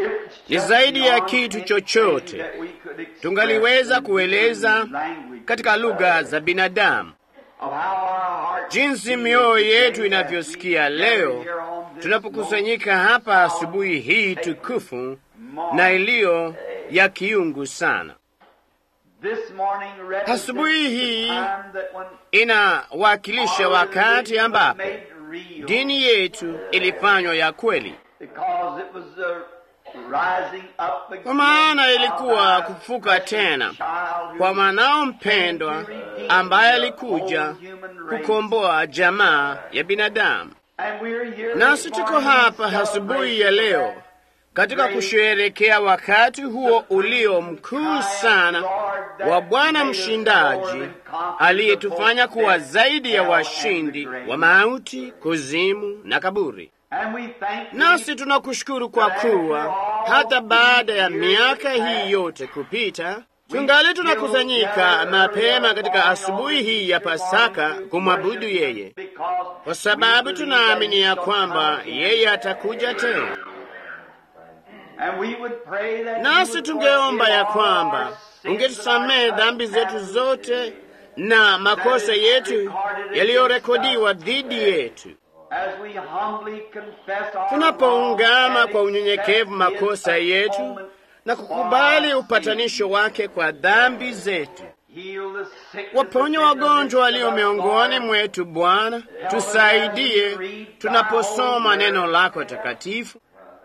ni zaidi ya kitu chochote tungaliweza kueleza katika lugha za binadamu, jinsi mioyo yetu inavyosikia leo tunapokusanyika hapa asubuhi hii tukufu na iliyo ya kiungu sana. Asubuhi hii inawakilisha wakati ambapo dini yetu ilifanywa ya kweli, kwa maana ilikuwa kufuka tena kwa mwanao mpendwa ambaye alikuja kukomboa jamaa ya binadamu. Nasi tuko hapa asubuhi ya leo katika kusherehekea wakati huo ulio mkuu sana wa Bwana mshindaji aliyetufanya kuwa zaidi ya washindi wa mauti, kuzimu na kaburi. Nasi tunakushukuru kwa kuwa hata baada ya miaka hii yote kupita, tungali tunakusanyika mapema katika asubuhi hii ya Pasaka kumwabudu yeye, kwa sababu tunaamini ya kwamba yeye atakuja tena. Nasi tungeomba ya kwamba ungetusamehe dhambi zetu zote na makosa yetu yaliyorekodiwa dhidi yetu, tunapoungama kwa unyenyekevu makosa yetu na kukubali upatanisho wake kwa dhambi zetu. Waponye wagonjwa walio miongoni mwetu, Bwana. Tusaidie tunaposoma neno lako takatifu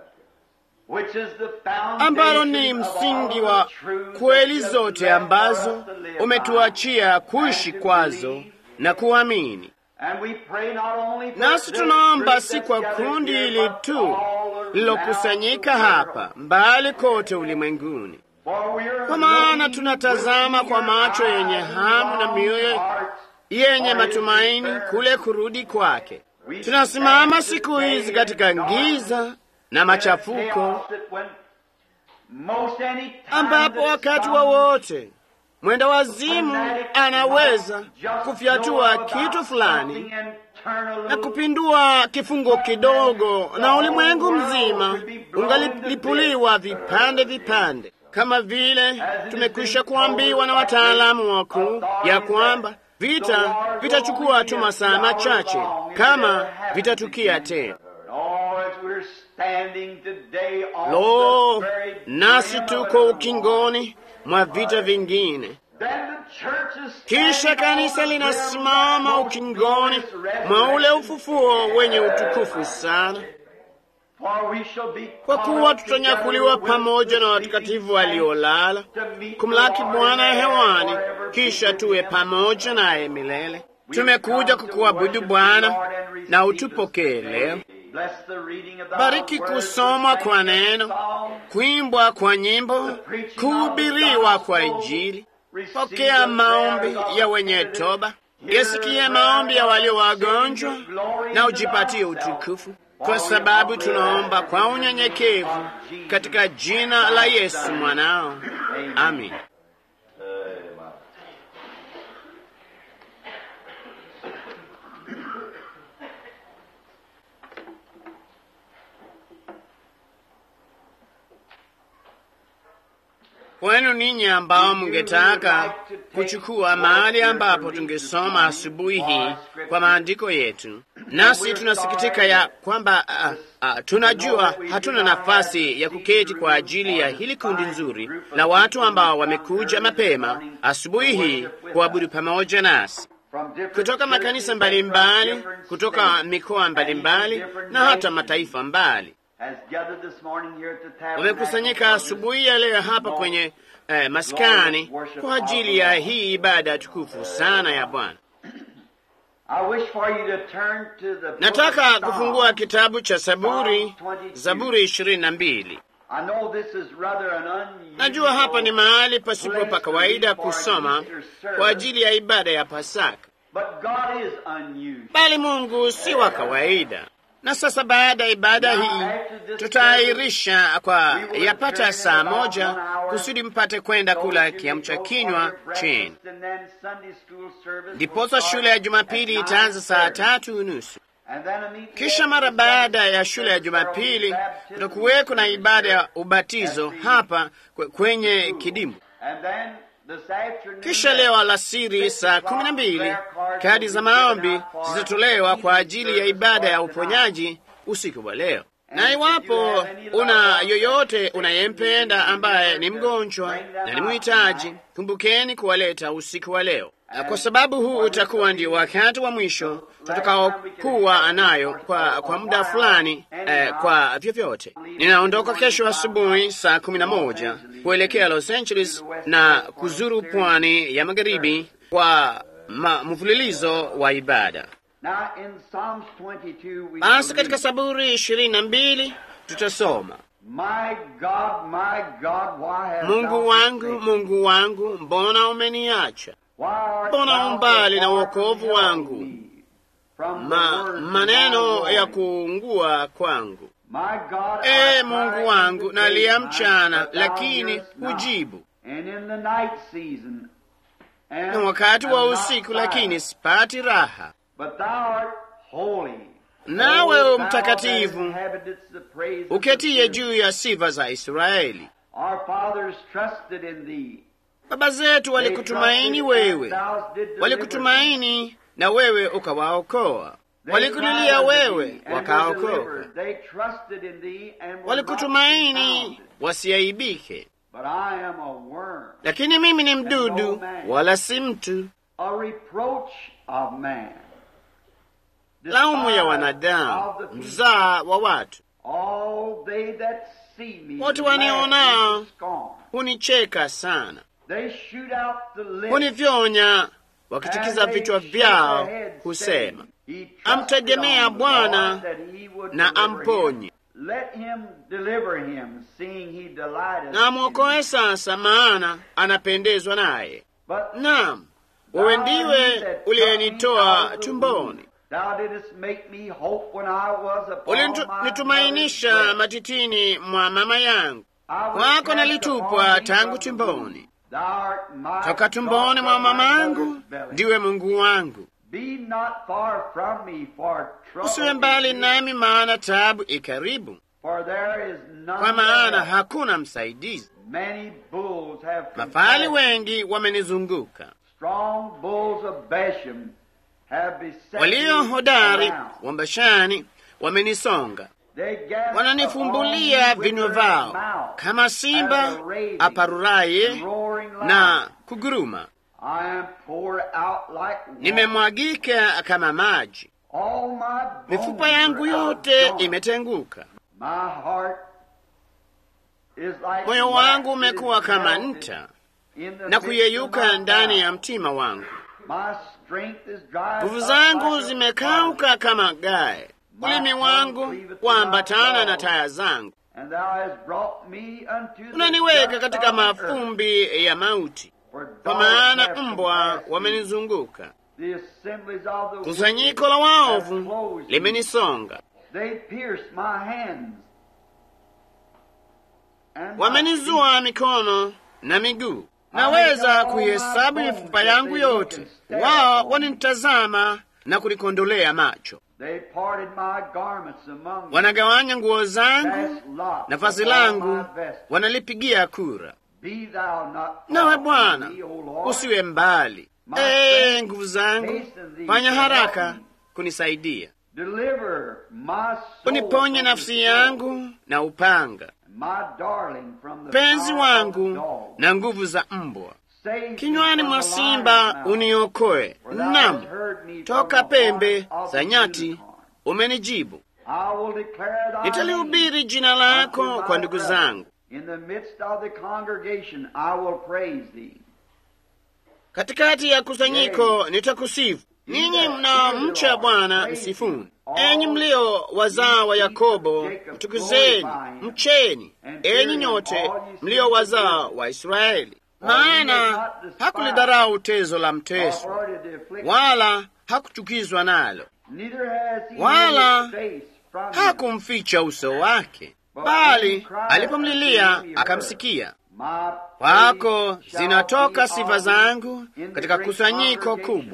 ambalo ni msingi wa kweli zote ambazo umetuachia kuishi kwazo na kuamini. Nasi tunaomba si kwa kundi hili tu lilokusanyika hapa, mbali kote ulimwenguni, kwa maana tunatazama kwa macho yenye hamu na mioyo yenye matumaini kule kurudi kwake. Tunasimama siku hizi katika giza na machafuko ambapo wakati wowote wa mwenda wazimu anaweza kufyatua kitu fulani na kupindua kifungo kidogo, na ulimwengu mzima ungalipuliwa vipande vipande, kama vile tumekwisha kuambiwa na wataalamu wakuu ya kwamba vita vitachukua tu masaa machache kama vitatukia tena. Lo, nasi tuko ukingoni mwa vita vingine. Kisha kanisa linasimama ukingoni mwa ule ufufuo wenye utukufu sana, kwa kuwa tutanyakuliwa pamoja na watakatifu waliolala kumlaki Bwana hewani, kisha tuwe pamoja naye milele. Tumekuja kukuabudu Bwana na utupokee leo. Bariki kusomwa kwa neno, kuimbwa kwa nyimbo, kuhubiriwa kwa Injili. Pokea maombi ya wenye toba, yasikie maombi ya walio wagonjwa, na ujipatie utukufu, kwa sababu tunaomba kwa unyenyekevu katika jina la Yesu mwanao, amin. Kwenu ninyi ambao mungetaka kuchukua mahali ambapo tungesoma asubuhi hii kwa maandiko yetu, nasi tunasikitika ya kwamba uh, uh, tunajua hatuna nafasi ya kuketi kwa ajili ya hili kundi nzuri la watu ambao wamekuja mapema asubuhi hii kuabudu pamoja nasi kutoka makanisa mbalimbali, kutoka mikoa mbalimbali na hata mataifa mbali wamekusanyika asubuhi ya leo hapa kwenye eh, maskani kwa ajili ya hii ibada tukufu sana ya Bwana. Nataka kufungua kitabu cha Zaburi, Zaburi ishirini na mbili. Najua hapa ni mahali pasipo pa kawaida kusoma kwa ajili ya ibada ya Pasaka, bali Mungu si wa kawaida na sasa baada ya ibada hii tutaahirisha kwa yapata saa moja kusudi mpate kwenda kula kiamcha kinywa chini. Ndiposa shule ya Jumapili itaanza saa tatu unusu. Kisha mara baada ya shule ya Jumapili kutakuweko na ibada ya ubatizo hapa kwenye kidimbwi. Kisha leo alasiri saa kumi na mbili kadi za maombi zitatolewa kwa ajili ya ibada ya uponyaji usiku wa leo. Na iwapo una yoyote unayempenda ambaye ni mgonjwa na ni mhitaji, kumbukeni kuwaleta usiku wa leo, kwa sababu huu utakuwa ndio wakati wa mwisho tutakaokuwa nayo kwa, kwa muda fulani eh, kwa vyovyote. Ninaondoka kesho asubuhi saa kumi na moja kuelekea Los Angeles na kuzuru pwani ya magharibi kwa mfululizo wa ibada. Basi katika Zaburi ishirini na mbili tutasoma My God, my God, why hast Mungu thou wangu, forsaken Mungu wangu, mbona umeniacha? Why art Mbona thou umbali na far wokovu from help wangu? me, from the Ma, words of maneno thy ya warning? kuungua kwangu. My God, Ee I Mungu cried wangu, in the day, nalia my- mchana, but thou lakini hearest not. hujibu, And in the night season, and na wakati wa am not usiku, lakini silent. sipati raha. But thou art holy. Nawe O u thou mtakatifu, that inhabitest the praise of the uketie pure. juu ya sifa za Israeli. Our fathers trusted in thee. Baba zetu They walikutumaini trusted and wewe, thou didst deliver them. walikutumaini na wewe ukawaokoa. They Walikulilia cried unto wewe, thee and were wakaokoka. delivered. They trusted in thee and were not Walikutumaini confounded. wasiaibike. But I am a worm, Lakini mimi ni mdudu, wala si mtu, a reproach of man. laumu ya Despised wanadamu, of the people. mzaa wa watu. All they that see me Watu laugh wanionao. with scorn. Hunicheka sana, They shoot out the lips hunivyonya, wakitikiza and they vichwa shake vyao, their heads, husema, saying, "He trusted Amtegemea on the Bwana Lord that he would na deliver amponye. him. Let him deliver him, seeing he delighteth na in amwokoe him. sasa, maana anapendezwa naye. But Naam, wewe ndiwe uliyenitoa tumboni, Thou didst make me hope when I was upon my mother's ulinitumainisha breast. matitini mwa mama yangu. I was Kwako cast nalitupwa upon thee tangu from the tumboni, womb. Thou art my toka God tumboni mwa from my mama yangu mother's belly. ndiwe Mungu wangu. Be not far from me, for trouble Usiwe mbali is near, nami, maana taabu ikaribu, for there is none kwa maana thereof. hakuna msaidizi. Many bulls have Mafahali compassed- wengi wamenizunguka, strong bulls of Bashan have beset walio me hodari around. wa Bashani wamenisonga. They gasp wananifumbulia upon me vinywa with their vyao mouth, kama simba as a raving aparuraye and roaring lion. na kuguruma. I am poured out like water. Nimemwagika kama maji, All my bones mifupa yangu are yote outgone. imetenguka. My heart is like Moyo wax wangu that umekuwa is kama melted nta in the na midst of kuyeyuka my ndani ya bowels. mtima wangu. My strength is dried Nguvu up zangu like a zimekauka kama gae, ulimi wangu kuambatana na taya zangu. And thou hast brought me unto the Unaniweka dust katika of the earth. mafumbi ya mauti, For kwa dogs maana have mbwa compassed me. wamenizunguka. The assemblies of the Kusanyiko wicked la have waovu closed me. limenisonga, They pierced my hands. And my wamenizua mikono na miguu. Naweza kuihesabu mifupa yangu yote, wao wananitazama na kunikondolea macho. feet. They parted my garments among them. Wanagawanya nguo zangu Cast lots na vazi upon my langu, vest. wanalipigia kura. Be thou not Nawe far from Bwana me, O Lord. usiwe mbali. Ee nguvu zangu, fanya haraka kunisaidia, Deliver my soul uniponye from nafsi the yangu na upanga, my darling from the penzi power of wangu the dog. na nguvu za mbwa. Save me Kinywani from mwa the simba lion's mouth, uniokoe, for thou nam hast heard me from toka the pembe horn of za the nyati unicorn. umenijibu. I will declare thy Nitalihubiri jina name lako unto my kwa ndugu brethren. zangu. In the midst of the congregation I will praise thee. Katikati ya kusanyiko nitakusifu. Ninyi mnaomcha Bwana msifuni. Enyi mlio wazao wa Yakobo mtukuzeni, mcheni. Enyi nyote mlio wazao wa Israeli, maana hakulidharau tezo la mteso, or avoided the affliction. wala hakuchukizwa nalo, Neither has he wala hid his face from him. hakumficha uso wake, bali alipomlilia akamsikia. Kwako zinatoka sifa zangu katika kusanyiko kubwa.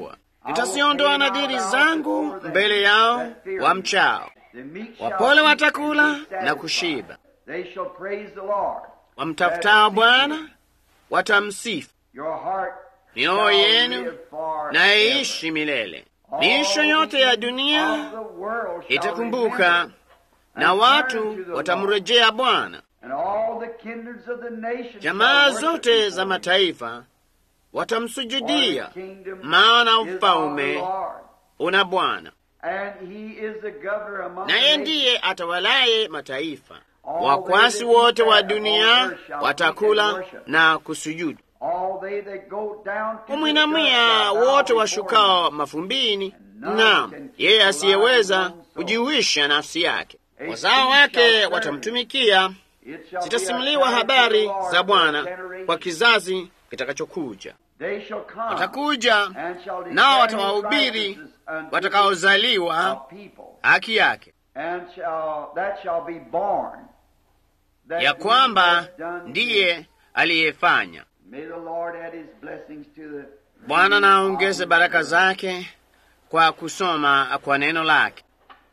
nitaziondoa nadhiri zangu mbele yao wamchao. The meek shall Wapole eat watakula and be na satisfied. kushiba, They shall praise the Lord. wamtafutao Bwana watamsifu. Your heart Mioyo shall yenu live forever. na iishi milele. Miisho yote ya dunia All the world shall itakumbuka remember na and watu turn to the watamrejea Bwana. And all the kindreds of the nations Jamaa shall worship zote before za him. mataifa For watamsujudia, the kingdom maana is of the ufalme Lord, una Bwana, and he is the governor among the naye nations. ndiye atawalaye mataifa. All Wakwasi they that wote eat wa that dunia on earth shall eat and watakula worship. na kusujudu, All they that go down to the kumwinamia dust shall bow wote before washukao him. mafumbini. none Naam, can keep yeye alive asiyeweza his own soul. kujihuisha nafsi yake, A wazao seed wake shall serve watamtumikia. It shall be Zitasimuliwa a time to habari the Lord za for Bwana generation. kwa kizazi kitakachokuja. They shall come Watakuja and shall declare nao his watawahubiri righteousness unto watakaozaliwa the people. haki yake, And shall, that shall be born. That ya he kwamba has done ndiye aliyefanya. May the Lord add his blessings to the Bwana na aongeze baraka zake kwa kusoma kwa neno lake.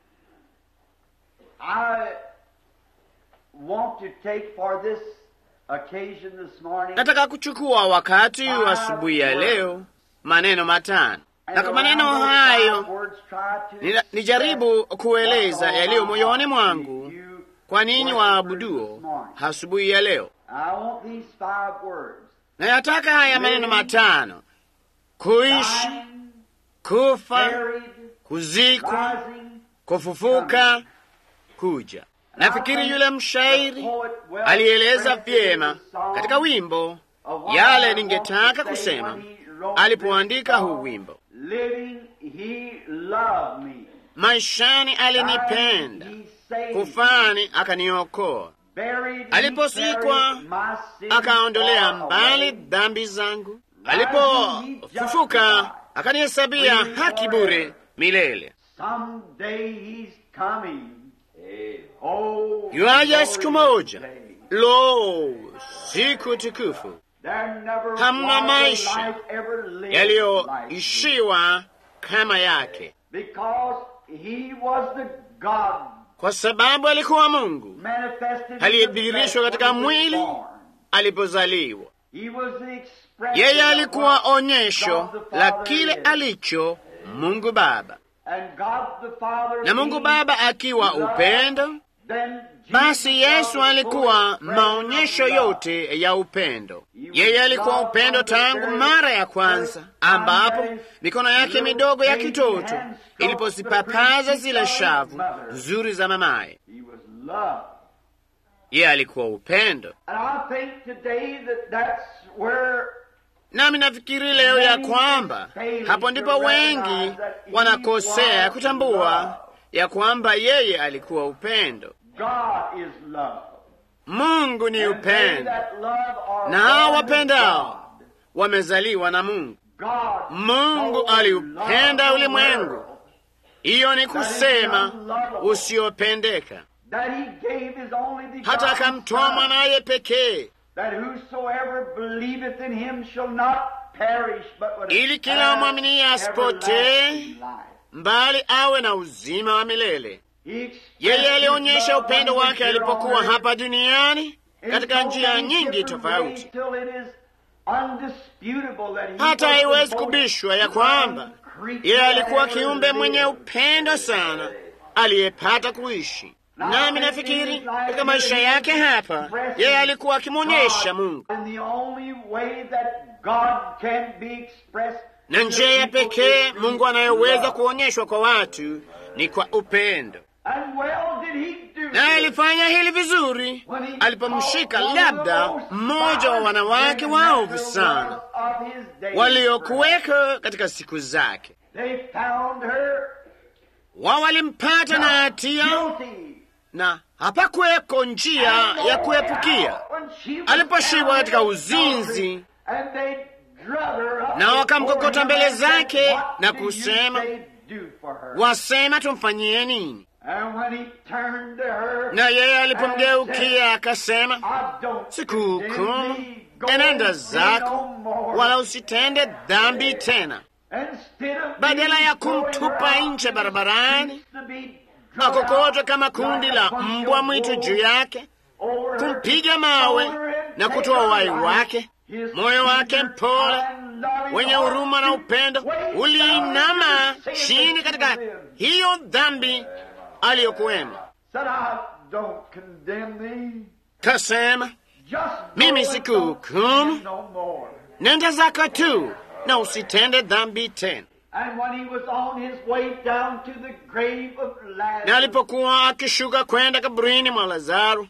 I want to take for this occasion this morning Nataka kuchukua wakati wa asubuhi ya leo maneno matano, na kwa maneno hayo nina- nijaribu kueleza yaliyo moyoni mwangu kwa ninyi waabuduo asubuhi ya leo. I want these five words. Nayataka haya maneno matano: kuishi, Dying, kufa, buried, kuzikwa, rising. kufufuka, kuja. Nafikiri yule mshairi alieleza vyema katika wimbo yale ningetaka kusema alipoandika huu wimbo. Living, he loved me. Maishani alinipenda, Dying, he saved kufani akaniokoa, me. Buried, Aliposikwa, he carried my sins akaondolea far mbali away. dhambi zangu. Alipofufuka akanihesabia haki bure milele. Someday he's coming. Oh, Yuaja siku moja, day. lo, siku tukufu There never Hamna was a maisha life ever lived like yaliyoishiwa kama yake, this. Because he was the God kwa sababu alikuwa Mungu manifested in the aliyedhihirishwa flesh katika when he was mwili born. alipozaliwa. He was the expression Yeye of alikuwa what onyesho God the la Father kile is. alicho Mungu Baba, And God the Father na Mungu being Baba akiwa love, upendo. then Jesus Basi Yesu was the alikuwa full expression maonyesho of love. yote ya upendo. Yeye alikuwa upendo tangu mara ya kwanza, ambapo mikono yake midogo ya kitoto ilipozipapaza zile shavu nzuri za mamaye. He was love. Yeye alikuwa upendo. And I think today that that's where Nami nafikiri leo ya kwamba hapo ndipo wengi wanakosea kutambua ya kwamba yeye alikuwa upendo. God is love. Mungu ni And they upendo, that love are na hao born of wapendao God. wamezaliwa na Mungu. God Mungu so aliupenda loved the ulimwengu. world Hiyo ni kusema usiopendeka, that he gave his only begotten hata akamtoa Son, mwanaye pekee, that whosoever believeth in him shall not perish but would Ili kila have mwaminiye asipotee, everlasting life. mbali awe na uzima wa milele. He expressed Yeye his alionyesha love upendo when he wake was here alipokuwa on earth hapa duniani in katika so njia many nyingi different tofauti, ways till it is undisputable that he hata was the haiwezi most kubishwa ya loving kwamba creature yeye that alikuwa ever kiumbe mwenye lived. upendo sana aliyepata kuishi. Nami nafikiri katika maisha yake hapa, yeye alikuwa akimwonyesha Mungu, And the only way that God can be expressed na to the njia ya people pekee is through Mungu anayoweza love. kuonyeshwa kwa watu ni kwa upendo. And well did he do naye this. alifanya hili vizuri alipomshika labda mmoja wa wanawake waovu sana waliokuweko katika siku zake. They found her Wao walimpata na hatia guilty. na hapakuweko njia ya kuepukia. When she was Aliposhikwa found katika in uzinzi, and they drug her up na wakamkokota before him mbele and said, zake "What na do you kusema, say do for her?" wasema tumfanyie nini? And when he turned to her, Na yeye alipomgeukia akasema, I don't sikuhukumu, condemn thee. Go enenda and sin zako, no more. wala usitende dhambi tena. badala ya kumtupa nje barabarani akokotwe kama kundi la mbwa mwitu juu yake, kumpiga mawe na kutoa uhai wake. Moyo wake mpole wenye huruma na upendo uliinama chini katika hiyo dhambi aliyokuwemo. Kasema, mimi sikuhukumu, nenda zako tu na usitende dhambi tena. Na alipokuwa akishuka kwenda kaburini mwa Lazaro,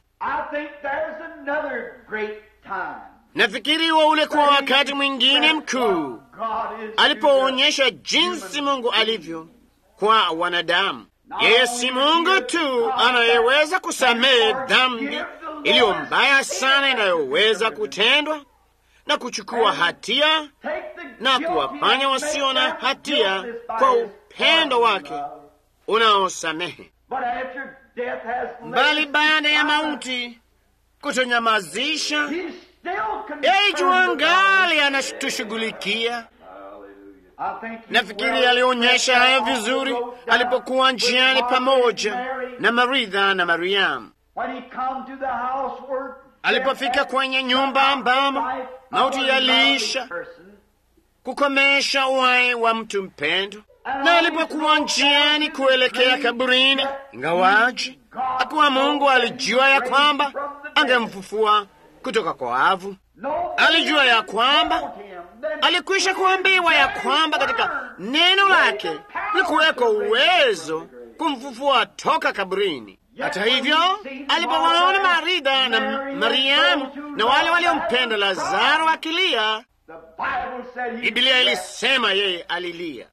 nafikiri huo ulikuwa wakati mwingine mkuu alipoonyesha jinsi Mungu alivyo kwa wanadamu. Yeye si Mungu tu anayeweza kusamehe dhambi iliyo mbaya sana inayoweza kutendwa na kuchukua hatia na kuwafanya wasio na hatia kwa upendo wake unaosamehe, bali baada ya mauti kutonyamazisha, yeye juangali anatushughulikia. Nafikiri alionyesha hayo vizuri alipokuwa njiani pamoja na Maritha na Mariamu, alipofika kwenye nyumba ambamo mauti yaliisha kukomesha uhai wa mtu mpendo, na alipokuwa njiani kuelekea kaburini, ingawaji akuwa Mungu alijua ya kwamba angemfufua kutoka kwa wafu, alijua ya kwamba alikwisha kuambiwa ya kwamba katika neno lake likuweko uwezo kumfufua toka kaburini. Hata hivyo, alipowaona Maritha na Mariamu na wale waliompenda Lazaro akilia, Biblia ilisema yeye alilia.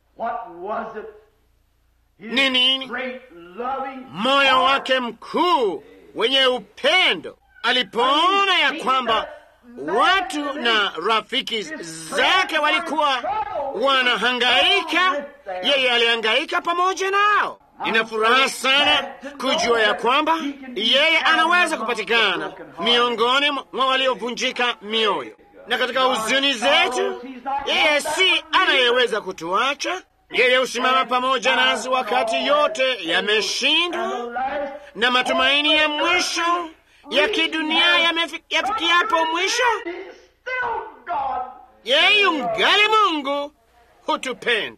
Ni nini? Moyo wake mkuu wenye upendo alipoona ya kwamba watu na rafiki zake walikuwa wanahangaika, yeye alihangaika pamoja nao. Nina furaha sana kujua ya kwamba yeye anaweza kupatikana miongoni mwa waliovunjika mioyo, na katika huzuni zetu, yeye si anayeweza kutuacha. Yeye husimama pamoja nasi wakati yote yameshindwa na matumaini ya mwisho ya kidunia yafikiapo mwisho, yeye yungali Mungu hutupenda.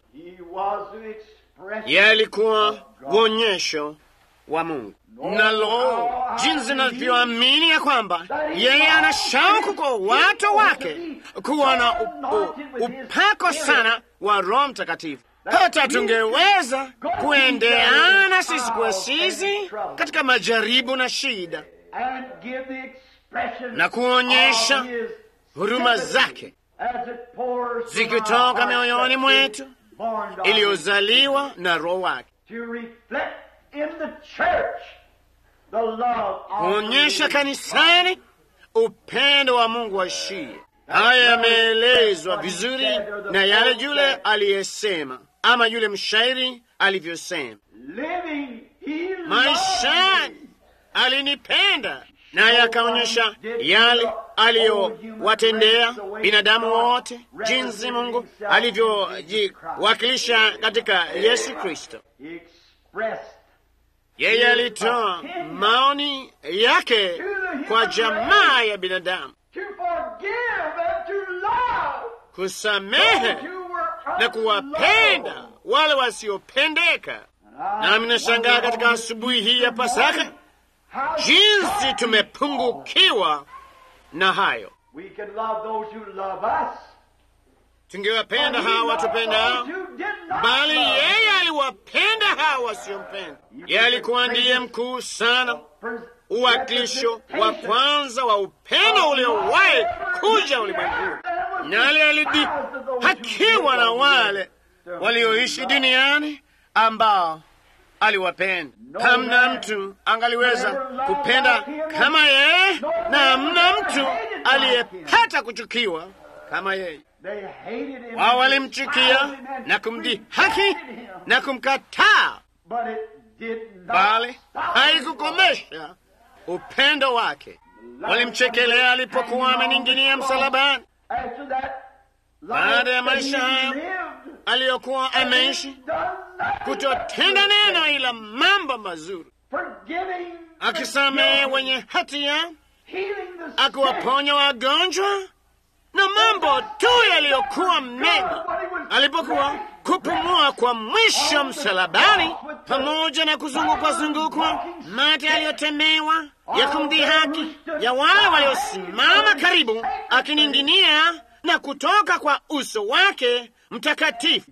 Yeye alikuwa uonyesho wa Mungu. Nalo jinsi navyoamini ya kwamba yeye ana shauku kwa watu wake kuwa na upako sana wa Roho Mtakatifu, hata tungeweza kuendeana sisi kwa sisi katika majaribu na shida na kuonyesha huruma zake zikitoka mioyoni mwetu iliyozaliwa na Roho wake, kuonyesha kanisani upendo wa Mungu waishie. Haya yameelezwa vizuri na yale yule aliyesema, ama yule mshairi alivyosema, maishani alinipenda naye akaonyesha yale aliyowatendea binadamu wote, jinsi Mungu alivyojiwakilisha katika Yesu Kristo. Yeye alitoa maoni yake kwa jamaa ya binadamu, kusamehe na kuwapenda wale wasiopendeka. Nami nashangaa katika asubuhi hii ya Pasaka jinsi tumepungukiwa na hayo. Tungewapenda hawa watupendao, bali yeye aliwapenda hawa wasiompenda. Yeye alikuwa ndiye mkuu sana, uwakilisho wa kwanza wa upendo uliowahi kuja ulimwenguni, nali alidhihakiwa na wale walioishi duniani ambao aliwapenda. Hamna mtu angaliweza kupenda kama yeye, na hamna mtu aliyepata kuchukiwa kama yeye. Wao walimchukia na kumdhihaki na kumkataa, bali haikukomesha upendo wake. Walimchekelea alipokuwa ameninginia msalabani. baada ya maisha hayo aliyokuwa ameishi, kutotenda neno ila mambo mazuri, akisamehe wenye hatia, akiwaponya wagonjwa na mambo tu yaliyokuwa mengi. Alipokuwa kupumua kwa mwisho msalabani, pamoja na kuzungukwa zungukwa mate aliyotemewa ya kumdhihaki ya wale waliosimama karibu, akining'inia na kutoka kwa uso wake mtakatifu.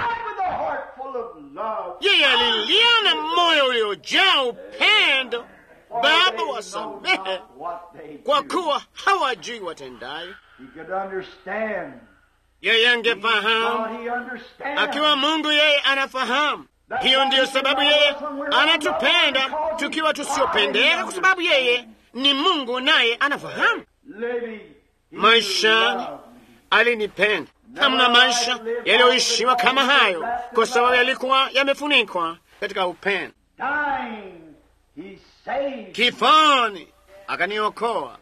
Yeye alilia na moyo uliojaa upendo, Baba, wasamehe kwa kuwa hawajui watendayo. Yeye angefahamu, akiwa Mungu yeye anafahamu. Hiyo ndiyo sababu yeye anatupenda tukiwa tusiopendeka, kwa sababu yeye ni Mungu naye anafahamu. Maishani alinipenda. Hamna maisha yaliyoishiwa kama hayo, kwa sababu yalikuwa yamefunikwa katika upendo. Kifoni akaniokoa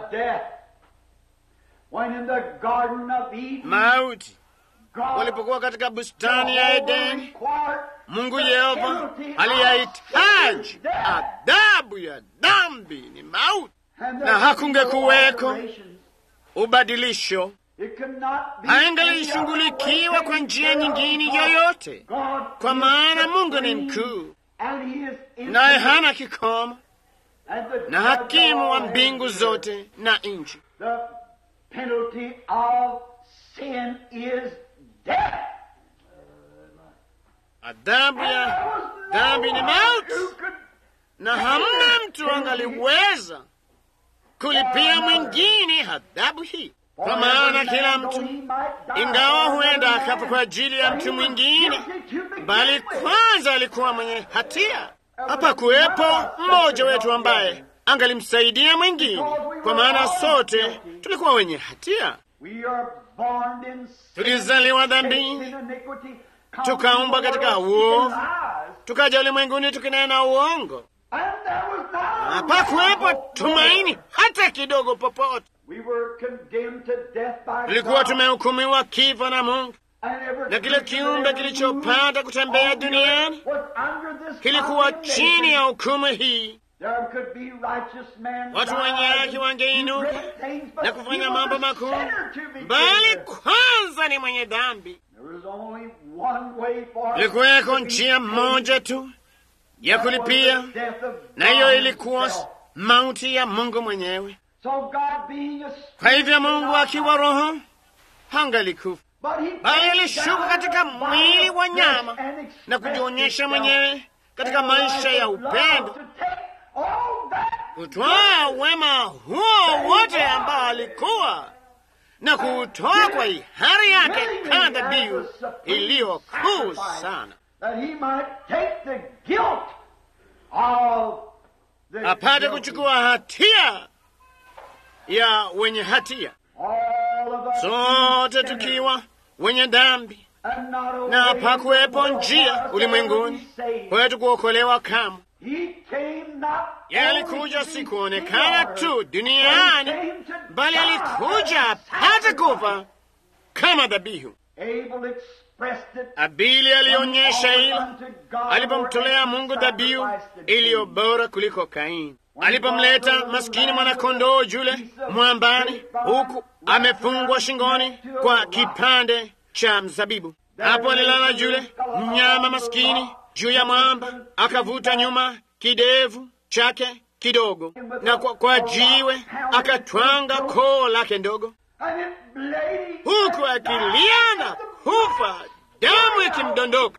mauti. Walipokuwa katika bustani ya Edeni, Mungu Yehova aliyahitaji adhabu ya dhambi ni mauti, na hakungekuweko ubadilisho, haingalishughulikiwa kwa njia nyingine yoyote, kwa maana Mungu ni mkuu, naye hana kikomo, na hakimu wa mbingu zote na nchi. Adhabu ya dhambi ni mauti, na hamna mtu angaliweza kulipia mwingine adhabu hii, kwa maana kila mtu, ingawa huenda akafa kwa ajili ya mtu mwingine, bali kwanza alikuwa mwenye hatia. Hapa kuwepo mmoja wetu ambaye angalimsaidia mwingine, kwa maana sote tulikuwa wenye hatia. Tulizaliwa dhambini, tukaumbwa katika uovu, tukaja ulimwenguni tukinena uongo. Hapakuwepo tumaini hata kidogo popote. Tulikuwa tumehukumiwa kifo na Mungu, na kile kiumbe kilichopata kutembea duniani kilikuwa chini ya hukumu hii. Watu wenye haki wangeinuka na kufanya mambo makuu, bali kwanza ni mwenye dhambi. Ilikuweko njia moja tu ya kulipia, na hiyo ilikuwa mauti ya Mungu mwenyewe. Kwa hivyo Mungu akiwa Roho hangalikufa, bali alishuka katika mwili wa nyama na kujionyesha mwenyewe katika maisha ya upendo, kutwaa wema huo wote ambao alikuwa na kuutoa kwa hiari yake kama dhabihu iliyo kuu sana, apate kuchukua hatia ya wenye hatia, sote tukiwa wenye dhambi, na hapakuwepo njia ulimwenguni kwetu kuokolewa kamwe. Yeye alikuja si kuonekana tu duniani, bali alikuja apate kufa kama dhabihu. Abili alionyesha hilo alipomtolea Mungu dhabihu iliyo bora kuliko Kaini, alipomleta maskini mwanakondoo yule mwambani, huku amefungwa shingoni kwa kipande cha mzabibu. Hapo alilala yule mnyama maskini juu ya mwamba, akavuta nyuma kidevu chake kidogo, na kwa, kwa jiwe akatwanga koo lake ndogo, huku akilia na kufa, damu ikimdondoka.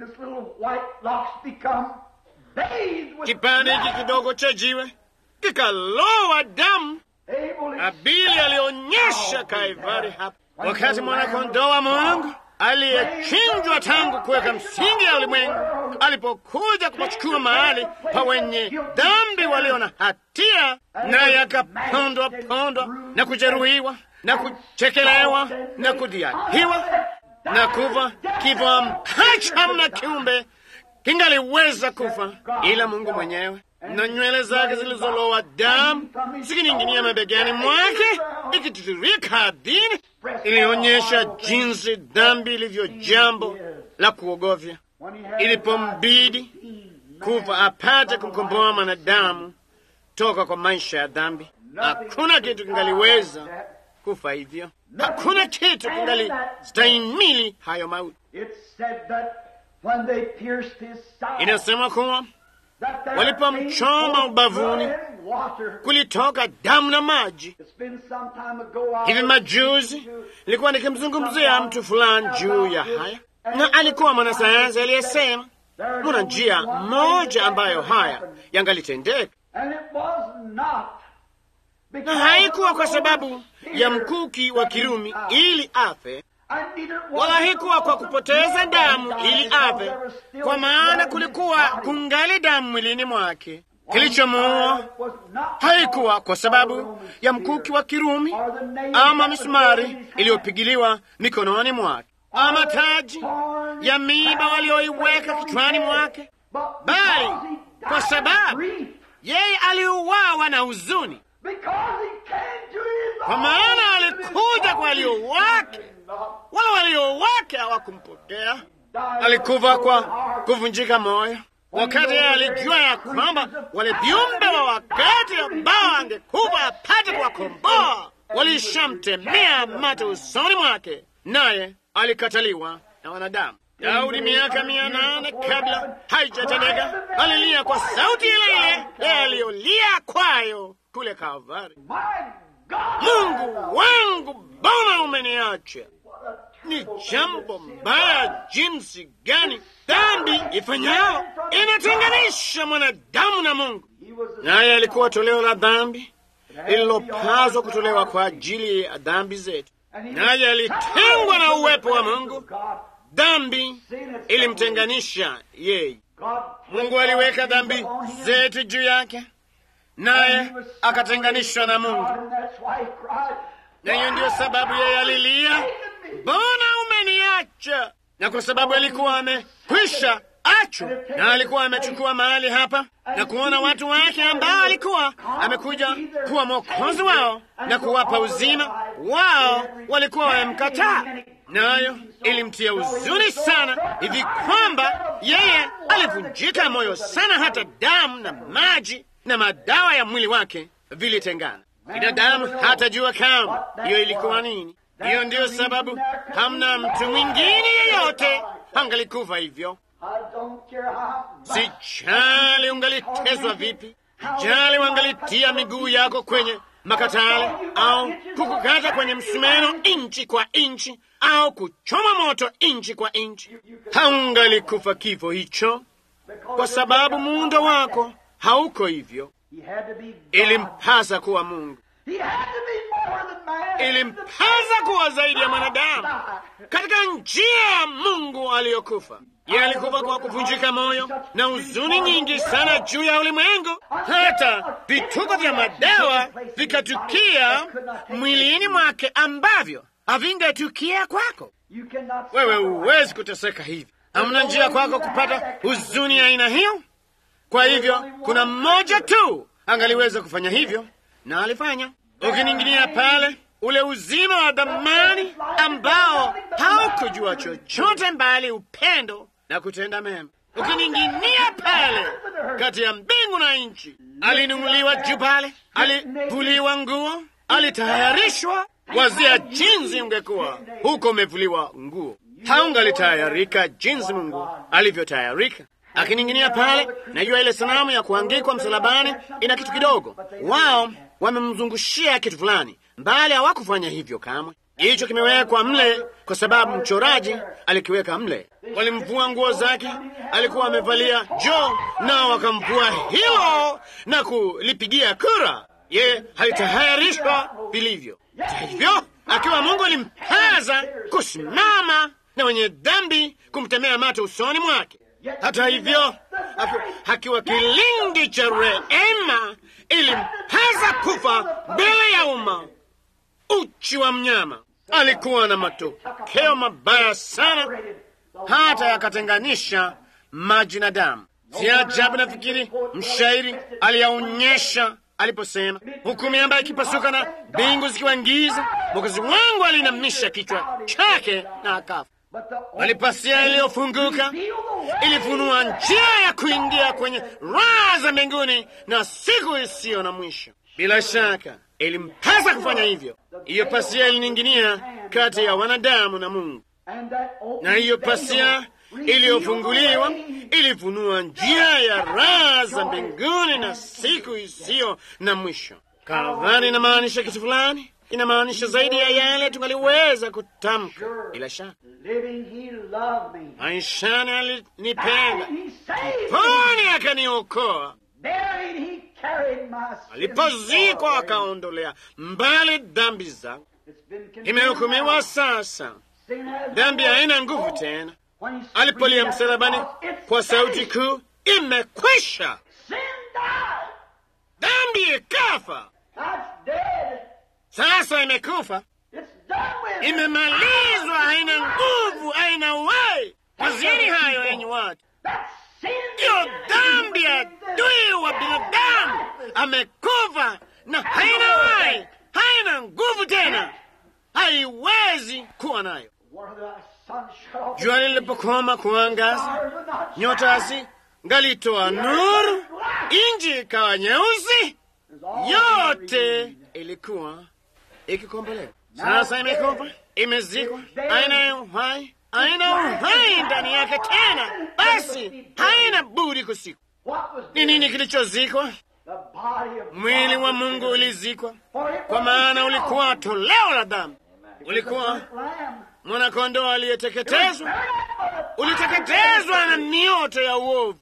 Kipande hiki kidogo cha jiwe kikalowa damu. Abili alionyesha Kaivari hapa, wakati mwanakondoo wa Mungu aliyechinjwa tangu kuweka msingi ya ulimwengu alipokuja kupachukua mahali pa wenye dhambi walio na hatia, naye akapondwa pondwa na kujeruhiwa na kuchekelewa na kudhihakiwa na kufa kifo ambacho hamna kiumbe kingaliweza kufa ila Mungu mwenyewe, na nywele zake zilizolowa damu zikining'inia mabegani mwake, ikitiririka ardhini, ilionyesha jinsi dhambi ilivyo jambo la kuogofya. Ilipombidi kufa apate kumkomboa mwanadamu toka kwa maisha ya dhambi, hakuna kitu kingaliweza kufa hivyo. Hakuna kitu kingali stahimili hayo mauti. Inasema kuwa walipomchoma ubavuni kulitoka damu na maji. Hivi majuzi nilikuwa nikimzungumzia mtu fulani juu ya haya, na alikuwa mwanasayansi aliyesema kuna njia moja ambayo haya yangalitendeka, na haikuwa kwa sababu ya mkuki wa Kirumi ili afe, wala haikuwa kwa kupoteza damu ili afe, kwa maana kulikuwa kungali damu mwilini mwake. Kilichomuua haikuwa kwa sababu ya mkuki wa Kirumi ama misumari iliyopigiliwa mikononi mwake ama taji ya miiba walioiweka kichwani mwake, bali kwa sababu yeye aliuawa na huzuni, kwa maana alikuja kwa walio wake, wala walio wake hawakumpokea. Alikufa kwa kuvunjika moyo, wakati yeye alijua ya kwamba wale viumbe wa wakati ambao angekufa apate kuwakomboa walishamtemea mate usoni mwake, naye alikataliwa na wanadamu. Daudi miaka mia nane kabla haijatendeka alilia kwa sauti ile ile aliyolia kwayo kule Kalvari, Mungu wangu, mbona umeniacha? Ni jambo mbaya jinsi gani dhambi ifanyao inatenganisha mwanadamu na Mungu. Naye alikuwa toleo la dhambi lililopaswa kutolewa kwa ajili ya dhambi zetu, naye alitengwa na uwepo wa Mungu. Dhambi ilimtenganisha yeye. Mungu aliweka dhambi zetu juu yake, naye akatenganishwa na Mungu, na hiyo ndiyo sababu yeye alilia, mbona umeniacha? Na kwa sababu alikuwa amekwisha achwa na alikuwa amechukua mahali hapa na kuona watu wake ambao alikuwa amekuja kuwa mwokozi wao na kuwapa uzima wao, walikuwa wamemkataa, nayo ilimtia huzuni sana hivi kwamba yeye alivunjika moyo sana, hata damu na maji na madawa ya mwili wake vilitengana. Binadamu hatajua kama hiyo ilikuwa nini. Hiyo ndiyo sababu hamna mtu mwingine yeyote angalikufa hivyo. Sijali ungalitezwa vipi, sijali wangalitia miguu yako kwenye makatale au kukukata kwenye msumeno inchi kwa inchi au kuchoma moto inchi kwa inchi, haungalikufa kifo hicho, kwa sababu muundo wako hauko hivyo. Ilimpasa kuwa Mungu, ilimpasa kuwa zaidi ya mwanadamu katika njia ya Mungu aliyokufa. Yeye alikufa kwa kuvunjika moyo na huzuni nyingi sana juu ya ulimwengu, hata vituko vya madawa vikatukia mwilini mwake ambavyo havingetukia kwako wewe. Huwezi kuteseka hivi, hamna njia kwako kupata huzuni ya aina hiyo. Kwa hivyo kuna mmoja tu angaliweza kufanya hivyo, na alifanya. Ukining'inia pale ule uzima wa dhamani ambao haukujua chochote mbali upendo na kutenda mema. Ukining'inia pale kati ya mbingu na nchi, alinung'uliwa juu pale, alivuliwa nguo, alitayarishwa. Wazia jinsi ungekuwa huko umevuliwa nguo, haungalitayarika jinsi Mungu alivyotayarika. Akining'inia pale, najua ile sanamu ya kuangikwa msalabani ina kitu kidogo, wao wamemzungushia kitu fulani, mbali hawakufanya hivyo kamwe. Hicho kimewekwa mle kwa sababu mchoraji alikiweka mle. Walimvua nguo zake, alikuwa amevalia joo, nao wakamvua hilo na kulipigia kura. Ye halitayarishwa vilivyo. Hata hivyo, akiwa Mungu alimpaza kusimama na wenye dhambi kumtemea mate usoni mwake. Hata hivyo, akiwa kilindi cha rehema, ilimpaza kufa mbele ya umma uchi wa mnyama. Alikuwa na matokeo mabaya sana, hata yakatenganisha maji na damu. Si ajabu nafikiri mshairi aliyaonyesha aliposema, huku miamba ikipasuka na mbingu zikiwa giza, Mwokozi wangu alinamisha kichwa chake na akafa. Bali pazia iliyofunguka ilifunua njia ya kuingia kwenye raha za mbinguni na siku isiyo na mwisho. Bila shaka ilimpasa kufanya hivyo. Hiyo pazia ilining'inia kati ya wanadamu na Mungu, na hiyo pazia iliyofunguliwa ilifunua njia ya raha za mbinguni na siku isiyo na mwisho. Kalvari inamaanisha kitu fulani, inamaanisha zaidi ya yale tungaliweza kutamka. Bila shaka maishani alinipenda, poni akaniokoa, alipozikwa akaondolea mbali dhambi zangu. Imehukumiwa sasa, dhambi haina nguvu tena. Alipolia msalabani kwa sauti kuu, imekwisha, dhambi ikafa, sasa imekufa, imemalizwa, haina nguvu, haina uhai. Waziri hayo, enyi watu, ndiyo dhambi ya adui wa binadamu. Amekufa na haina uhai, haina nguvu tena, haiwezi kuwa nayo. Jua lilipokoma kuangaza, nyota hasi ngalitoa nuru, inji ikawa nyeusi, yote ilikuwa ikikombolewa. Sasa imekufa, imezikwa, haina uhai, haina uhai ndani yake tena, basi haina budi kusikwa. Ni nini kilichozikwa? Mwili wa Mungu ulizikwa, kwa maana ulikuwa toleo la dhambi, ulikuwa mwanakondoo aliyeteketezwa, uliteketezwa na mioto ya uovu.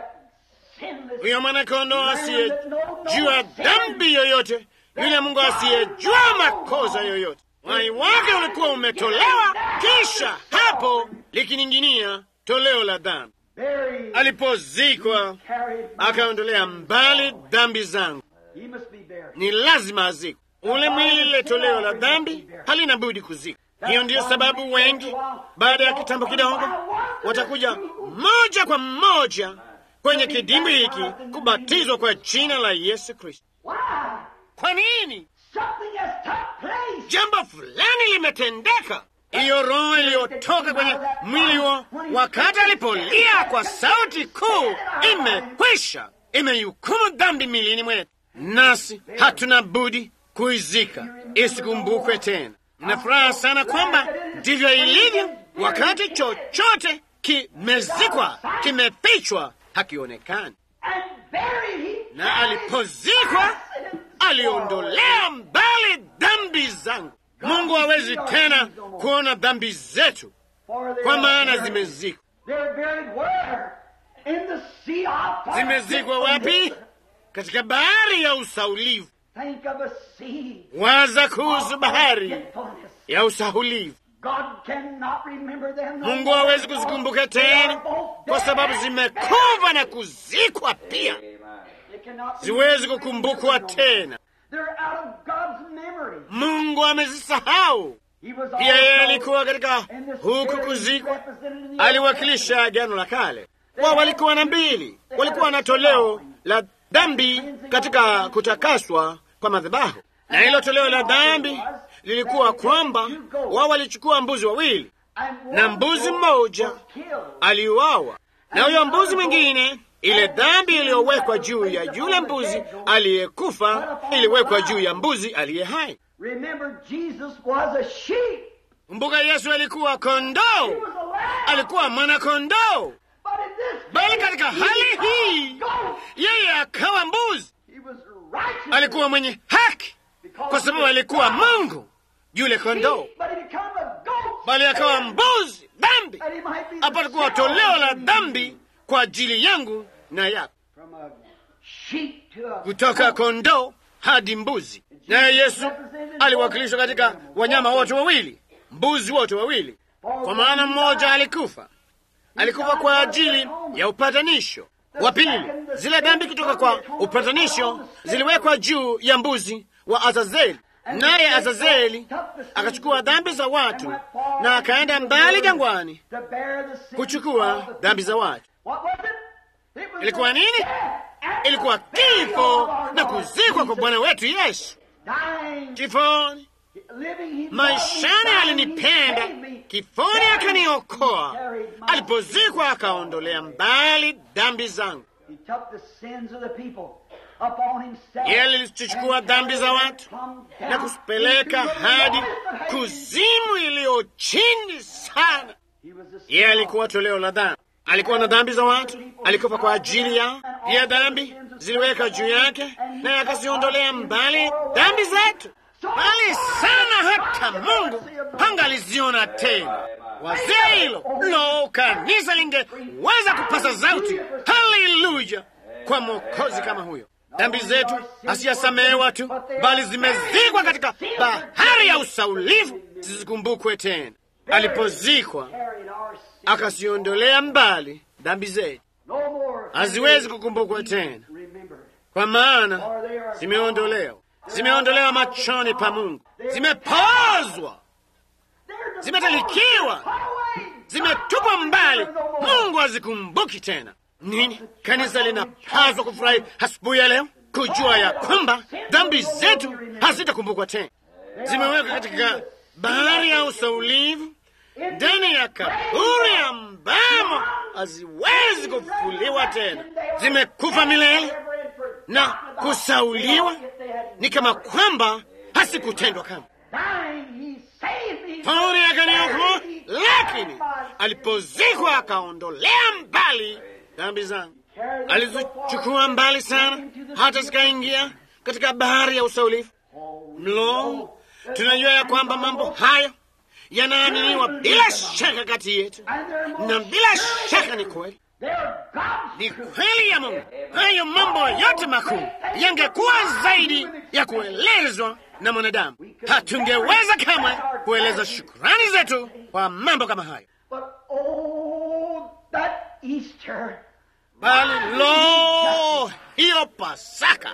Huyo mwanakondoo asiyejua dhambi yoyote, yule Mungu asiyejua makosa yoyote, uhai wake ulikuwa umetolewa, kisha hapo likining'inia toleo la dhambi. Alipozikwa akaondolea mbali dhambi zangu, ni lazima azikwe. Ule mwili, lile toleo la dhambi halina budi kuzikwa. Hiyo ndiyo sababu wengi baada ya kitambo kidogo watakuja moja kwa moja kwenye kidimbwi hiki kubatizwa kwa jina la Yesu Kristo. Kwa nini? Jambo fulani limetendeka. Hiyo roho iliyotoka kwenye mwili huo wakati alipolia kwa sauti kuu, imekwisha, imehukumu dhambi milini mwetu, nasi hatuna budi kuizika isikumbukwe tena. Na furaha sana kwamba ndivyo ilivyo. Wakati chochote kimezikwa, kimefichwa, hakionekani, na alipozikwa aliondolea mbali dhambi zangu. Mungu hawezi tena kuona dhambi zetu, kwa maana zimezikwa. Zimezikwa wapi? Katika bahari ya usaulivu. Waza kuhusu bahari ya usahulivu. Mungu hawezi kuzikumbuka tena, kwa sababu zimekufa na kuzikwa pia, ziwezi kukumbukwa tena. Mungu amezisahau pia. Yeye alikuwa katika huku kuzikwa, aliwakilisha agano la kale. Wao walikuwa na mbili, walikuwa na toleo la dhambi katika kutakaswa kwa madhabahu, na hilo toleo la dhambi lilikuwa kwamba wao walichukua mbuzi wawili, na mbuzi mmoja aliuawa, na huyo mbuzi mwingine, ile dhambi iliyowekwa juu ya yule mbuzi aliyekufa iliwekwa juu ya mbuzi aliye hai. Kumbuka, Yesu alikuwa kondoo, alikuwa mwana-kondoo, bali katika hali hii yeye akawa mbuzi. Alikuwa mwenye haki kwa sababu alikuwa Mungu yule kondoo, bali akawa mbuzi dhambi, apate kuwa toleo la dhambi kwa ajili yangu na yako, kutoka kondoo hadi mbuzi. Naye Yesu aliwakilishwa katika wanyama wote wawili, mbuzi wote wawili, kwa maana mmoja alikufa, alikufa kwa ajili ya upatanisho. Wa pili, zile dhambi kutoka kwa upatanisho ziliwekwa juu ya mbuzi wa Azazeli, naye Azazeli akachukua dhambi za watu na akaenda mbali jangwani kuchukua dhambi za watu. Ilikuwa nini? ilikuwa kifo na kuzikwa kwa Bwana wetu Yesu. dying, Kifoni, living, he maishani loved me, alinipenda, he saved me. kifoni akaniokoa, alipozikwa akaondolea mbali dhambi zangu. He took the sins of the people upon himself. Yeye alizichukua dhambi za watu na kuzipeleka hadi kuzimu iliyo chini sana. He was the Yeye alikuwa toleo la dhambi, alikuwa na dhambi za watu, alikufa kwa ajili yao. Pia dhambi ziliweka juu yake, naye akaziondolea mbali dhambi zetu, mbali sana hata Mungu hangaliziona tena. Wazee hilo lo, kanisa lingeweza kupasa sauti haleluya kwa mwokozi kama huyo. Dhambi zetu hasiyasamehewa tu, bali zimezikwa katika bahari ya usaulifu, zisikumbukwe tena. Alipozikwa carried our sin. akaziondolea mbali dhambi zetu, No more haziwezi kukumbukwa tena, remembered. kwa maana For they are zimeondolewa, zimeondolewa machoni pa Mungu, zimepozwa, They're zimetalikiwa, Put away. zimetupwa mbali. Mungu hazikumbuki tena. Nini? Kanisa linapaswa kufurahi asubuhi ya leo kujua ya kwamba dhambi zetu hazitakumbukwa tena, zimewekwa katika bahari ya usaulivu, ndani ya kaburi ambamo haziwezi kufufuliwa tena, zimekufa milele na kusauliwa, ni kama kwamba hasikutendwa kama Dying, he saved me. Pauli akaniokoa, lakini alipozikwa akaondolea mbali dhambi zangu, alizichukua mbali sana, hata zikaingia katika bahari ya usaulifu. Mlo, tunajua ya kwamba mambo hayo yanaaminiwa bila shaka kati yetu, And they're more na bila shaka ni kweli, They're God's ni kweli ya Mungu. Hayo mambo yote makuu yangekuwa zaidi ya kuelezwa na mwanadamu. Hatungeweza kamwe kueleza shukrani zetu kwa mambo kama hayo, But oh, that Easter, bali lo, hiyo Pasaka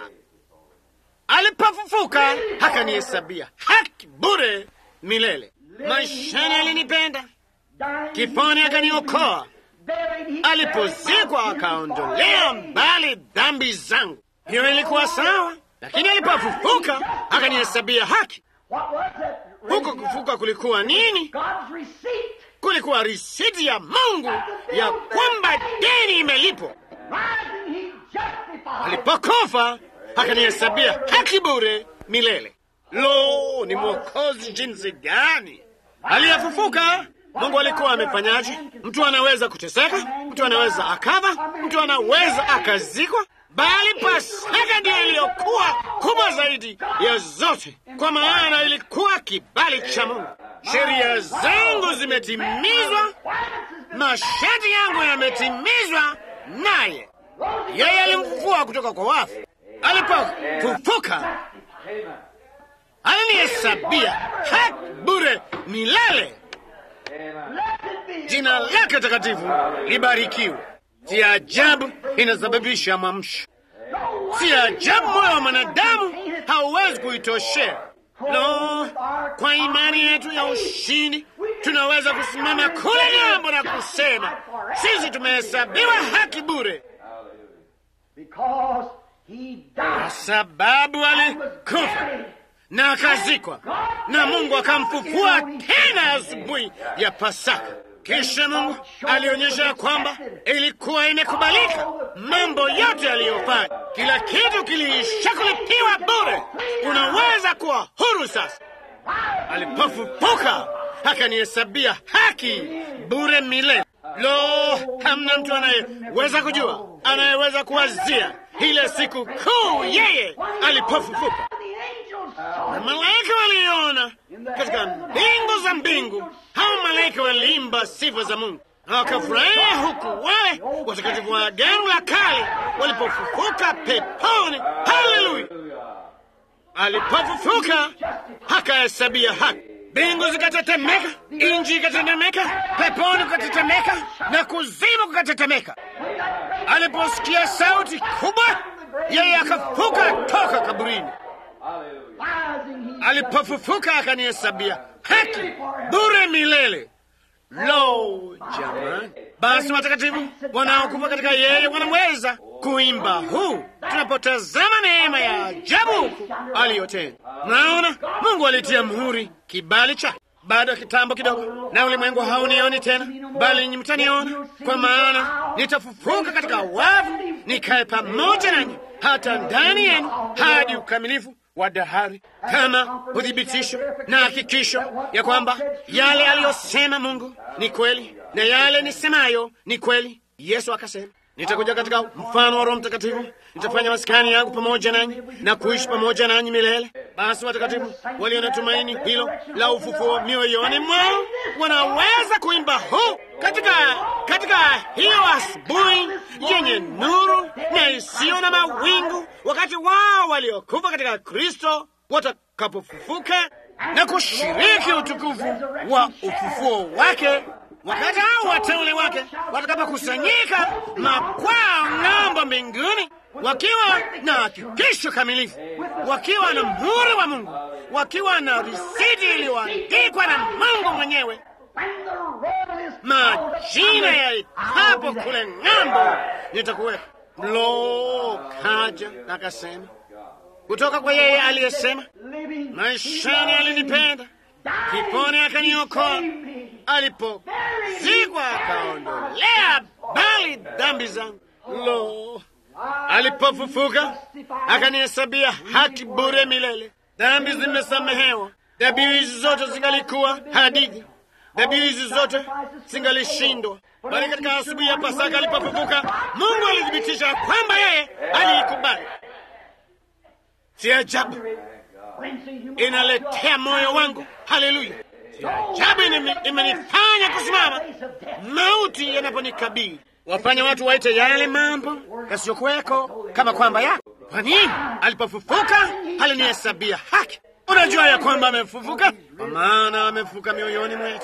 alipofufuka akanihesabia haki bure milele. Maishani alinipenda, dying, kifoni akaniokoa, buried, he alipozikwa akaondolea mbali dhambi zangu. Hiyo ilikuwa sawa, lakini alipofufuka akanihesabia haki. What was it? Huko kufuka kulikuwa nini? God's receipt. Kulikuwa risiti ya Mungu ya kwamba deni imelipwa. Rising, he justified. Alipokufa akanihesabia haki bure milele. Lo, ni mwokozi jinsi gani! Aliyefufuka Mungu alikuwa amefanyaje? Mtu anaweza kuteseka, mtu anaweza akafa, mtu anaweza akazikwa, bali Pasaka ndiyo iliyokuwa kubwa zaidi ya zote, kwa maana ilikuwa kibali cha Mungu. Sheria zangu zimetimizwa, masharti yangu yametimizwa, naye yeye alimfufua kutoka kwa wafu. Alipofufuka alinihesabia haki bure milele. Blessed be Jina lake takatifu libarikiwe. Si ajabu inasababisha mwamsho, si ajabu moyo wa mwanadamu hauwezi kuitoshea. Lo, kwa imani yetu ya ushindi tunaweza kusimama kule ng'ambo na kusema sisi tumehesabiwa haki bure, because he kwa died. sababu alikufa na akazikwa, na Mungu akamfufua tena asubuhi ya Pasaka. Kisha Mungu alionyesha ya kwamba ilikuwa imekubalika. Mambo yote aliyofanya, kila kitu kilishakulipiwa bure. Unaweza kuwa huru sasa. Alipofufuka akanihesabia haki bure milele. Lo, hamna mtu anayeweza kujua, anayeweza kuwazia ile siku kuu yeye alipofufuka. The angels saw Na it. malaika waliona katika mbingu za mbingu, hao malaika waliimba sifa za Mungu na wakafurahia, huku wale watakatifu wa agano la kale walipofufuka peponi. Haleluya! Alipofufuka akahesabia haki, mbingu zikatetemeka, inji ikatetemeka, peponi kukatetemeka na kuzimu kukatetemeka. Aliposikia sauti kubwa, yeye akafuka toka kaburini. Rising, he Alipofufuka akanihesabia haki bure milele. Lo, jamani! Basi watakatifu wanaokufa katika yeye wanamweza kuimba huu tunapotazama neema ya ajabu huku aliyotenda. Naona Mungu alitia muhuri kibali chake baada ya kitambo kidogo, na ulimwengu haunioni tena, bali ninyi mtaniona, kwa maana nitafufuka katika wavu, nikae pamoja nanyi hata ndani yenu hadi ukamilifu wa dahari, kama uthibitisho na hakikisho ya kwamba yale aliyosema Mungu ni kweli na yale nisemayo ni kweli. Yesu akasema nitakuja katika mfano wa Roho Mtakatifu, nitafanya maskani yangu pamoja nanyi na kuishi pamoja nanyi milele. Basi watakatifu walio na tumaini hilo la ufufuo mioyoni mwao wanaweza kuimba huu katika katika hiyo asubuhi yenye nuru na isiyo na mawingu, wakati wao waliokufa katika Kristo watakapofufuka na kushiriki utukufu wa ufufuo wake wakati hao wateule wake watakapokusanyika makwao ng'ambo mbinguni, wakiwa na hakikisho kamilifu, wakiwa na muhuri wa Mungu, wakiwa na risiti iliyoandikwa na Mungu mwenyewe, majina yaitapo kule ng'ambo, nitakuweka. Lo, kaja akasema kutoka kwa yeye aliyesema, maishani alinipenda, kiponi akaniokoa alipozikwa akaondolea bali dhambi zangu. Lo, alipofufuka akanihesabia haki bure milele. Dhambi zimesamehewa. Dhabihu hizi zote zingalikuwa hadithi, dhabihu hizi zote zingalishindwa, bali katika asubuhi ya Pasaka alipofufuka, Mungu alithibitisha kwamba yeye aliikubali. Si ajabu, inaletea moyo wangu haleluya ajabu imenifanya kusimama mauti yanaponikabili. Wafanya watu waite yale mambo yasiyokuweko kama kwamba yako. Kwa nini? Alipofufuka alinihesabia haki. Unajua ya kwamba amefufuka, kwa maana amefufuka mioyoni mwetu,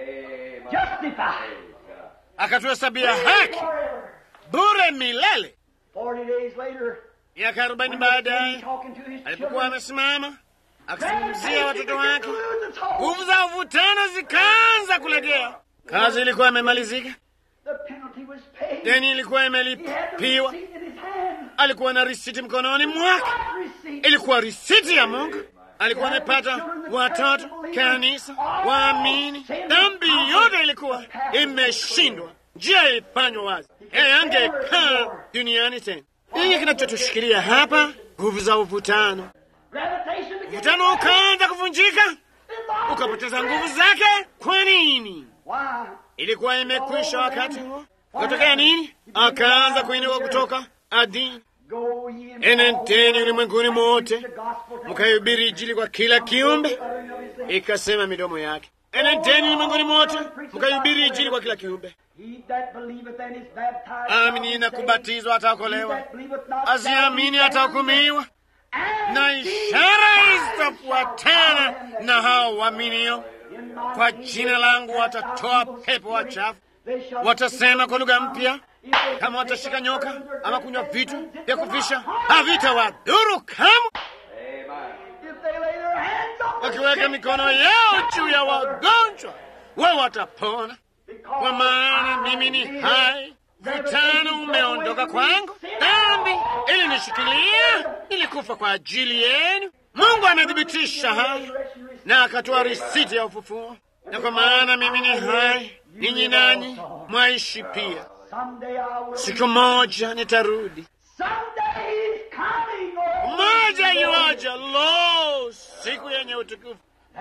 akatuhesabia haki bure milele. Miaka arobaini baadaye alipokuwa amesimama akizungumzia watoto wake, nguvu za uvutano zikaanza kulegea. Kazi ilikuwa imemalizika, deni ilikuwa imelipiwa. Alikuwa na risiti mkononi mwake, ilikuwa risiti ya Mungu. Alikuwa amepata watoto, kanisa, waamini. Dhambi yote ilikuwa imeshindwa, njia ilifanywa wazi. Yeye angekaa duniani tena. Nini kinachotushikilia hapa? Nguvu za uvutano. Mvutano ukaanza kuvunjika, ukapoteza nguvu zake. Kwa nini? Ilikuwa imekwisha wakati huo. Ukatokea nini? Akaanza kuinuka kutoka adini. Enendeni ulimwenguni mote mkaihubiri Injili kwa kila kiumbe, ikasema midomo yake. Enendeni ulimwenguni mote mkaihubiri Injili kwa kila kiumbe. Amini na kubatizwa ataokolewa, asiamini atahukumiwa na ishara zitafuatana na hao waaminio. Kwa jina langu watatoa pepo wachafu, watasema kwa lugha mpya. Kama watashika nyoka ama kunywa vitu vya kufisha, havitawadhuru kamwe. Wakiweka mikono yao juu ya wagonjwa, wao watapona. Kwa maana mimi ni hai, vitano umeondoka kwangu, dhambi ilinishikilia, nilikufa kwa ajili yenu. Mungu amethibitisha haya na akatoa risiti ya ufufuo, na kwa maana mimi ni hai, ninyi nanyi mwaishi pia. Siku moja nitarudi, moja yuaja. Lo, siku yenye utukufu!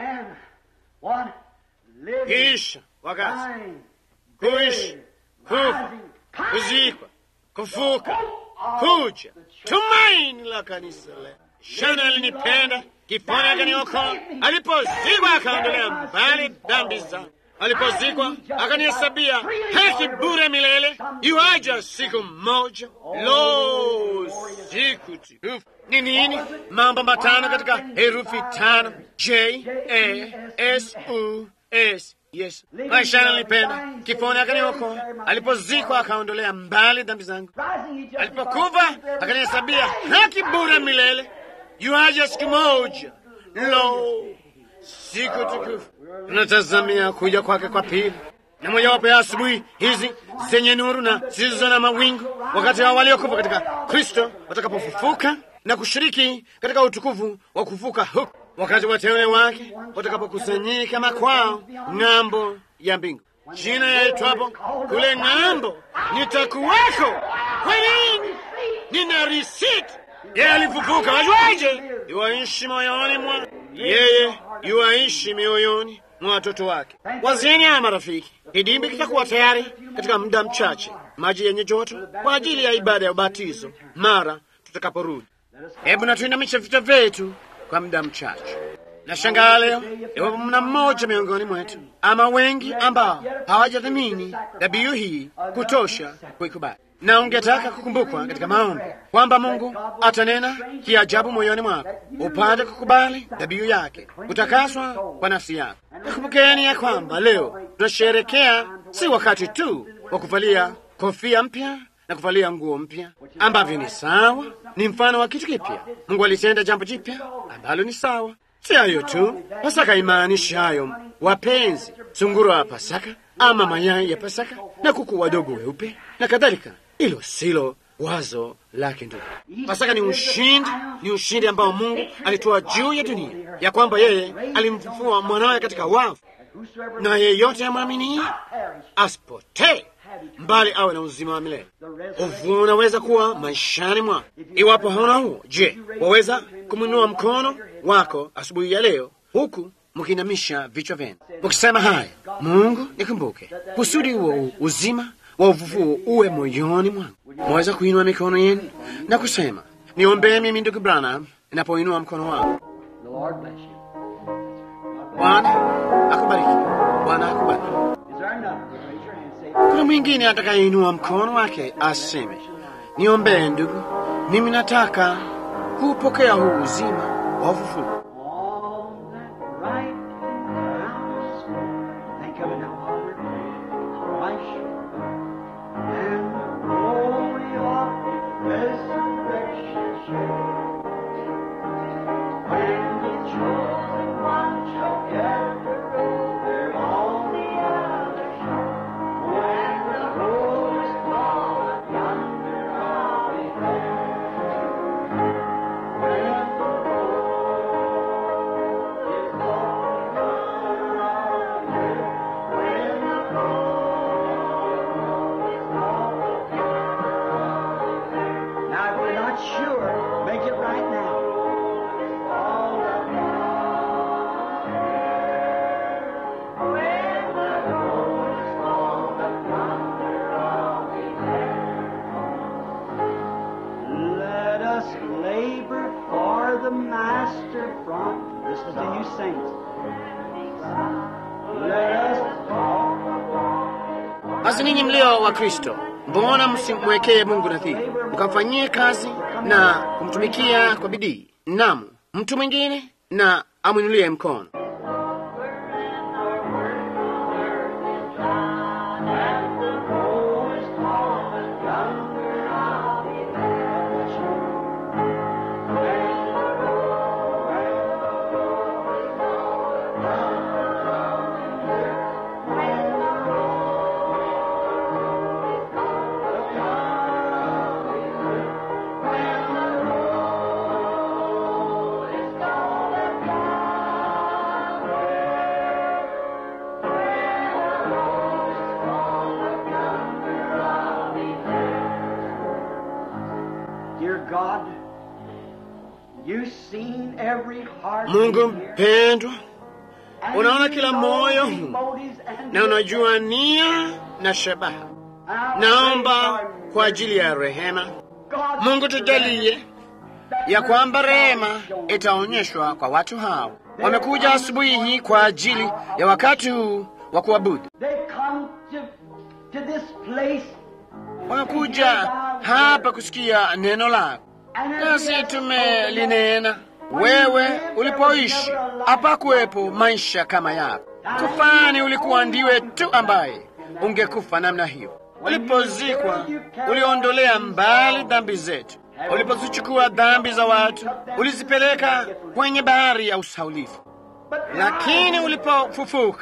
Kisha wakati kuishi, kufa, kuzikwa, kufuka, kuja, tumaini la kanisa leo. Shana alinipenda, kiponi akaniokoa, alipozikwa akaondolea mbali dhambi zangu, alipozikwa akanihesabia haki bure milele. Iwaja siku moja, lo, siku tukufu! Ni nini? Mambo matano katika herufi tano: J A S U S. Yesu maishani alinipenda, kiponi akaniokoa, alipozikwa akaondolea mbali dhambi zangu, alipokufa akanihesabia haki bure milele. Yuaja siku moja, lo, siku tukufu! Tunatazamia kuja kwake kwa pili. na mojawapo ya asubuhi hizi zenye nuru na zisizo na mawingu, wakati hao waliokufa katika Kristo watakapofufuka na kushiriki katika utukufu wa kufuka huku, wakati wateule wake watakapokusanyika makwao ng'ambo ya mbingu, jina yaitwapo kule ng'ambo nitakuweko. Kwa nini? Nina risiti. Yeye alifufuka, wajuaje? Iwaishi moyoni mwa yeye, iwaishi mioyoni mwa watoto wake. Wazeni haya marafiki, kidimbi kitakuwa tayari katika muda mchache, maji yenye joto kwa ajili ya ibada ya ubatizo mara tutakaporudi. Hebu na tuinamishe vichwa vyetu kwa muda mchache. Nashangaa leo iwapo mna mmoja miongoni mwetu ama wengi ambao hawajadhamini dhabihu hii kutosha kuikubali, na ungetaka kukumbukwa katika maombi kwamba Mungu atanena kiajabu moyoni mwako upate kukubali dhabihu yake, kutakaswa kwa nafsi yako. Nakumbukeni ya kwamba leo tunasherekea si wakati tu wa kuvalia kofia mpya na kuvalia nguo mpya ambavyo ni sawa, ni mfano wa kitu kipya. Mungu alitenda jambo jipya ambalo ni sawa. Si hayo tu, Pasaka imaanishi hayo, wapenzi, sungura wa Pasaka ama mayai ya Pasaka na kuku wadogo weupe na kadhalika. Hilo silo wazo lake. Ndugu, Pasaka ni ushindi, ni ushindi ambao Mungu alitoa juu ya dunia, ya kwamba yeye alimfufua mwanawe katika wafu, na yeyote amwamini asipotee mbali awe na uzima wa milele. Ufufuo unaweza kuwa maishani mwako. Iwapo hauna huo, je, waweza kumwinua mkono wako asubuhi ya leo huku mkinamisha vichwa vyenu mukisema, haya Mungu nikumbuke, kusudi huo uzima wa ufufuo uwe moyoni mwangu. Mwaweza kuinua mikono yenu na kusema, niombee mimi ndugu Branham. Inapoinua mkono wako, Bwana akubariki, Bwana akubariki. Kuna mwingine atakayeinua mkono wake aseme, niombee ndugu, mimi nataka kupokea huu uzima wa ufufuo. Basi ninyi mlio wa Kristo, mbona msimwekee Mungu nadhiri, mkamfanyie kazi na kumtumikia kwa bidii? Naam, mtu mwingine na amwinulie mkono. Mungu mpendwa, unaona kila moyo huu na unajua nia na shabaha. Naomba kwa ajili ya rehema, Mungu tujalie ya kwamba rehema itaonyeshwa kwa watu hao. Wamekuja asubuhi hii kwa ajili ya wakati huu wa kuabudu. Wamekuja hapa kusikia neno lako, nasi tumelinena wewe ulipoishi hapakuwepo maisha kama yako. Kufani ulikuwa ndiwe tu ambaye ungekufa namna hiyo. Ulipozikwa uliondolea mbali dhambi zetu. Ulipozichukua dhambi za watu ulizipeleka kwenye bahari ya usaulifu, lakini ulipofufuka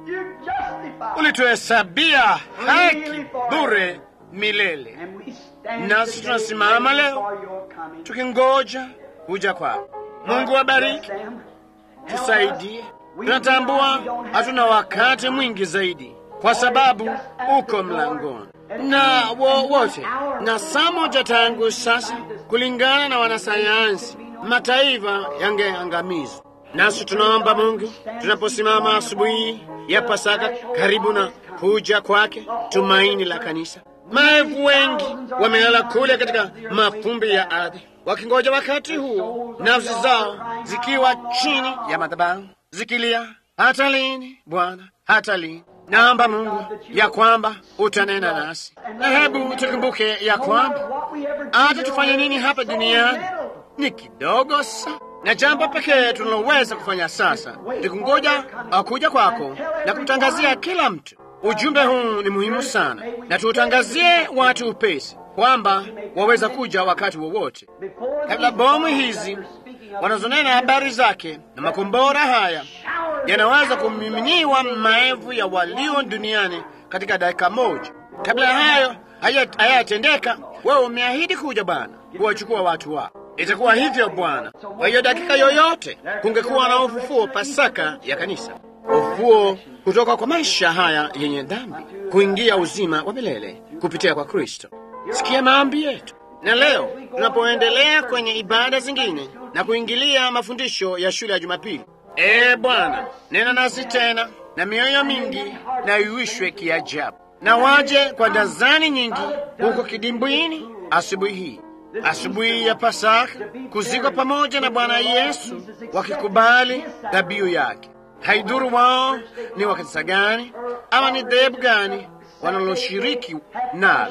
You justified. ulituhesabia haki bure milele, And we stand Nasi today tunasimama waiting leo. for your coming. tukingoja kuja kwako. Mungu wabariki, Bless them. Help tusaidie. us. We Tunatambua realize we don't have hatuna wakati mwingi zaidi, kwa sababu uko mlangoni na wowote na saa moja tangu sasa, kulingana na wanasayansi, mataifa yangeangamizwa. Nasi tunaomba Mungu, tunaposimama asubuhi ya Pasaka karibu na kuja kwake, tumaini la kanisa. Maelfu wengi wamelala kule katika mafumbi ya ardhi, wakingoja wakati huu, nafsi zao zikiwa chini ya madhabahu zikilia, hata lini Bwana, hata lini? Naomba Mungu ya kwamba utanena nasi, na hebu tukumbuke ya kwamba hata tufanye nini hapa duniani ni kidogo sana, na jambo pekee tunaloweza kufanya sasa ni kungoja akuja kwako na kumtangazia kila mtu. Ujumbe huu ni muhimu sana, na tuutangazie watu upesi kwamba waweza kuja wakati wowote, kabla bomu hizi wanazonena habari zake na makombora haya yanaweza kumiminiwa maelfu ya walio duniani katika dakika moja. Kabla ya hayo haya- hayatendeka, wewe umeahidi kuja Bwana kuwachukua watu wako. Itakuwa hivyo Bwana. Kwa hiyo dakika yoyote kungekuwa na ufufuo, Pasaka ya kanisa, ufufuo kutoka kwa maisha haya yenye dhambi kuingia uzima wa milele kupitia kwa Kristo. Sikia maombi yetu. Na leo tunapoendelea kwenye ibada zingine na kuingilia mafundisho ya shule ya Jumapili, ee Bwana, nena nasi tena, na mioyo mingi na iwishwe kiajabu, na waje kwa dazani nyingi huko kidimbwini asubuhi hii, asubuhi ya Pasaka, kuzikwa pamoja na Bwana Yesu, wakikubali dhabihu yake. Haidhuru wao ni wa kanisa gani ama ni dhehebu gani wanaloshiriki nalo,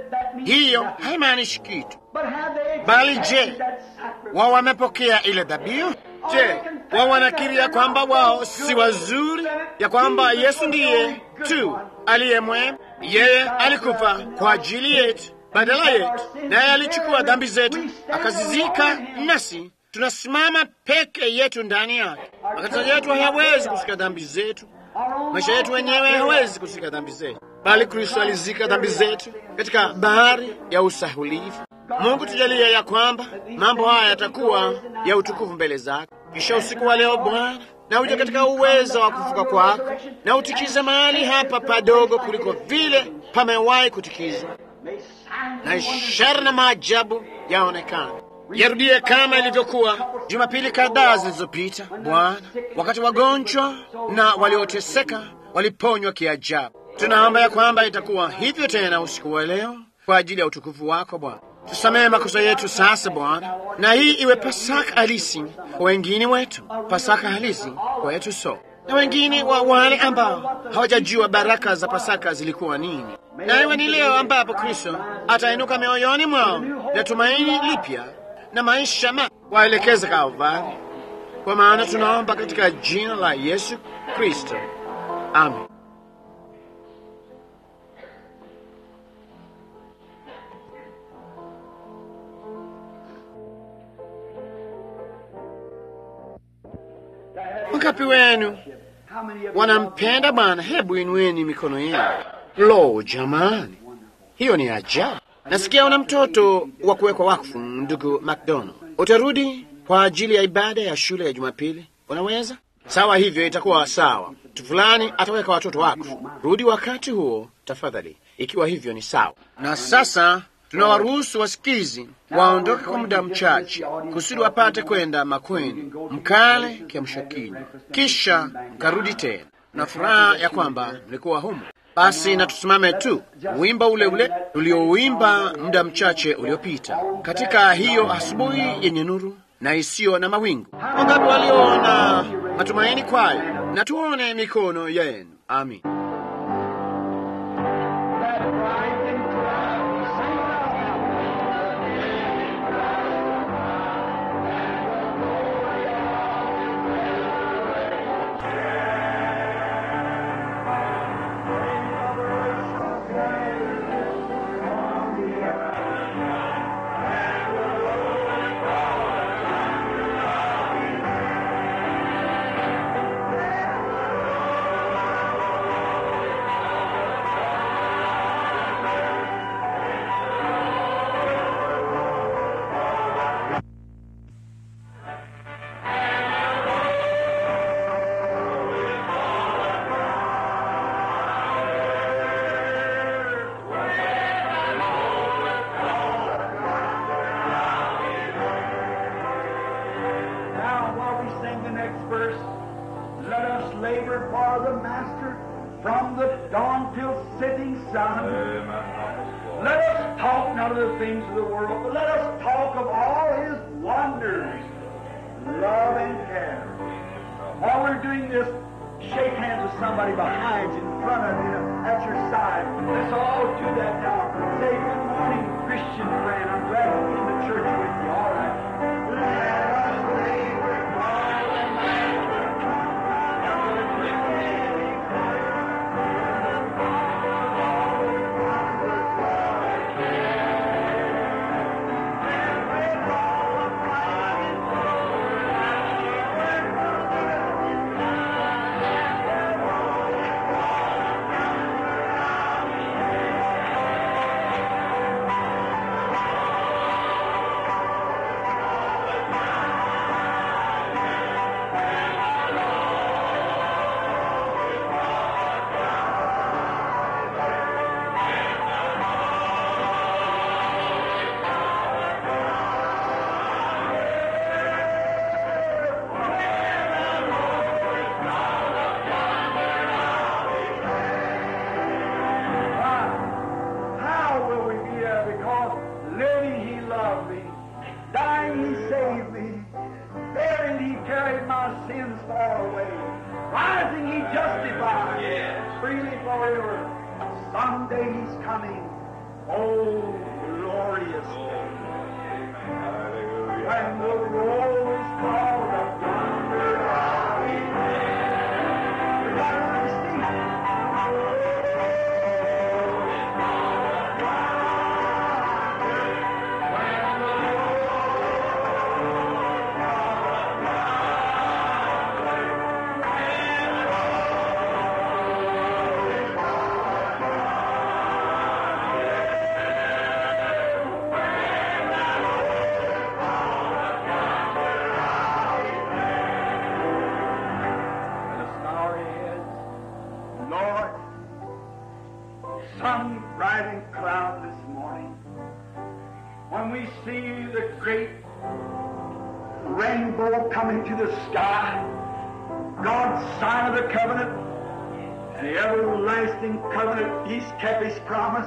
hiyo haimaanishi kitu. Bali je, wao wamepokea ile dhabihu? Je, wao wanakiri ya kwamba wao si wazuri, ya kwamba Yesu ndiye tu aliye mwema? Yeye alikufa kwa ajili yetu, badala yetu, naye alichukua dhambi zetu akazizika, nasi tunasimama peke yetu ndani yake. Makanisa yetu hayawezi kushika dhambi zetu, maisha yetu wenyewe hawezi kushika dhambi zetu, bali Kristo alizika dhambi zetu katika bahari ya usahulifu. Mungu tujalie ya kwamba mambo haya yatakuwa ya utukufu mbele zako. Kisha usiku wa leo Bwana, na uje katika uwezo wa kufuka kwako, na utikize mahali hapa padogo kuliko vile pamewahi kutikizwa, na ishara na maajabu yaonekana. Yarudie kama ilivyokuwa Jumapili kadhaa zilizopita, Bwana, wakati wagonjwa na walioteseka waliponywa kiajabu. Tunaomba ya kwamba itakuwa hivyo tena usiku wa leo kwa ajili ya utukufu wako Bwana. Tusamehe makosa yetu sasa Bwana, na hii iwe Pasaka halisi kwa wengine wetu, Pasaka halisi kwa yetu so na wengine wa wale ambao hawajajua baraka za Pasaka zilikuwa nini, na iwe ni leo ambapo Kristo atainuka mioyoni mwao na tumaini lipya na maisha ma waelekeze Kalvari, kwa maana tunaomba katika jina la Yesu Kristo, amen. Wangapi wenu wanampenda Bwana? Hebu inueni mikono yenu. Lo, jamani, hiyo ni ajabu. Nasikia una mtoto wa kuwekwa wakfu, ndugu McDonald. Utarudi kwa ajili ya ibada ya shule ya Jumapili? Unaweza? Sawa, hivyo itakuwa sawa. Mtu fulani ataweka watoto wakfu. Rudi wakati huo tafadhali, ikiwa hivyo ni sawa. Na sasa tunawaruhusu wasikizi waondoke kwa muda mchache kusudi wapate kwenda makweni mkale kiamsha kinywa, kisha mkarudi tena na furaha ya kwamba mlikuwa humo. Basi na tusimame tu wimba ule ule uliouimba muda mchache uliopita, katika hiyo asubuhi yenye nuru na isiyo na mawingu. Wangapi waliona matumaini kwayo? Na tuone mikono yenu. Amin. Let us labor for the Master from the dawn till setting sun. Let us talk not of the things of the world, but let us talk of all His wonders, love and care. While we're doing this, shake hands with somebody behind you, in front of you, at your side. Let's all do that now. Say, good morning, Christian friend. I'm glad to be in the church with you. All right. Let us labor for the How will we be there? Because living He loved me, dying He saved me, bearing He carried my sins far away, rising He justified, freely forever. Someday He's coming. Oh, glorious day. When the roll is called up yonder, I'll be there. We got to understand. Let us bow our heads. Lord, sun bright and cloud this morning, when we see the great rainbow coming to the sky, God's sign of the covenant, and the everlasting covenant, He's kept His promise.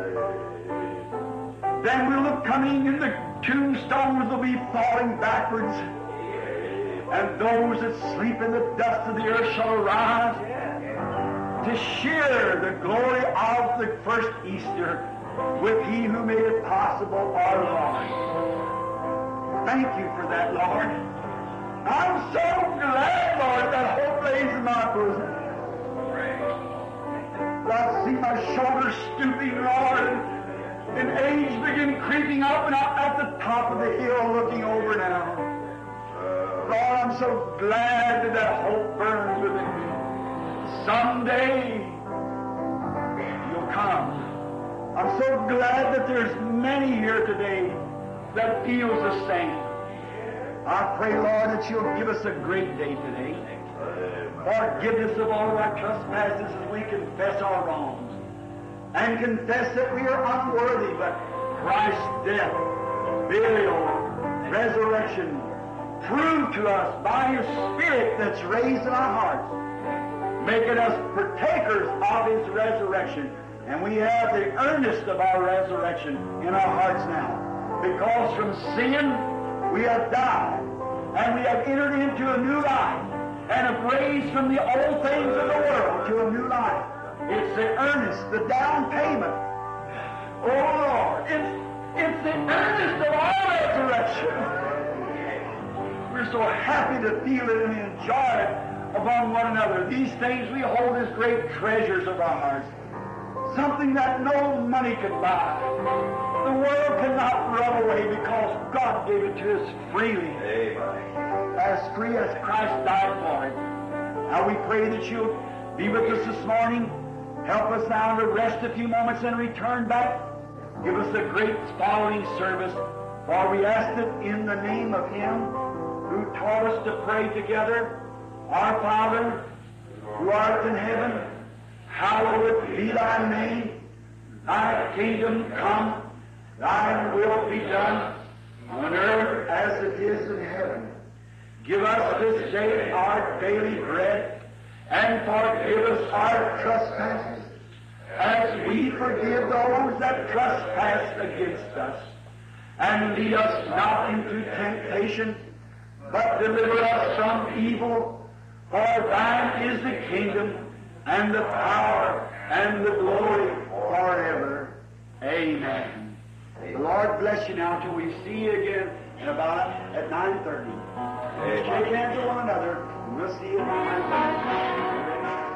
Then we'll look coming and the tombstones will be falling backwards. And those that sleep in the dust of the earth shall arise to share the glory of the first Easter with He who made it possible, our Lord. Thank you for that, Lord. I'm so glad, Lord, that hope lays in my bosom. I see my shoulders stooping, Lord, and age begin creeping up and up at the top of the hill looking over now. Lord, I'm so glad that that hope burns within me. Someday you'll come. I'm so glad that there's many here today that feels the same. I pray, Lord, that you'll give us a great day today. Forgiveness of all of our trespasses as we confess our wrongs. And confess that we are unworthy, but Christ's death, burial, resurrection, prove to us by His Spirit that's raised in our hearts, making us partakers of His resurrection. And we have the earnest of our resurrection in our hearts now. Because from sin we have died, and we have entered into a new life, and have raised from the old things of the world to a new life. It's the earnest, the down payment. Oh Lord, it's, it's the earnest of our resurrection. We're so happy to feel it and enjoy it among one another. These things we hold as great treasures of our hearts. Something that no money could buy. The world cannot rub away because God gave it to us freely. As free as Christ died for it. Now we pray that you'll be with us this morning. Help us now to rest a few moments and return back. Give us a great following service. For we ask it in the name of Him who taught us to pray together. Our Father, who art in heaven, hallowed be thy name. Thy kingdom come, thine will be done on earth as it is in heaven. Give us this day our daily bread, and forgive us our trespasses, as we forgive those that trespass against us. And lead us not into temptation, but deliver us from evil. For thine is the kingdom, and the power, and the glory forever. Amen. The Lord bless you now till we see you again in about at 9.30. Shake hands with one another, and we'll see you at 9.30.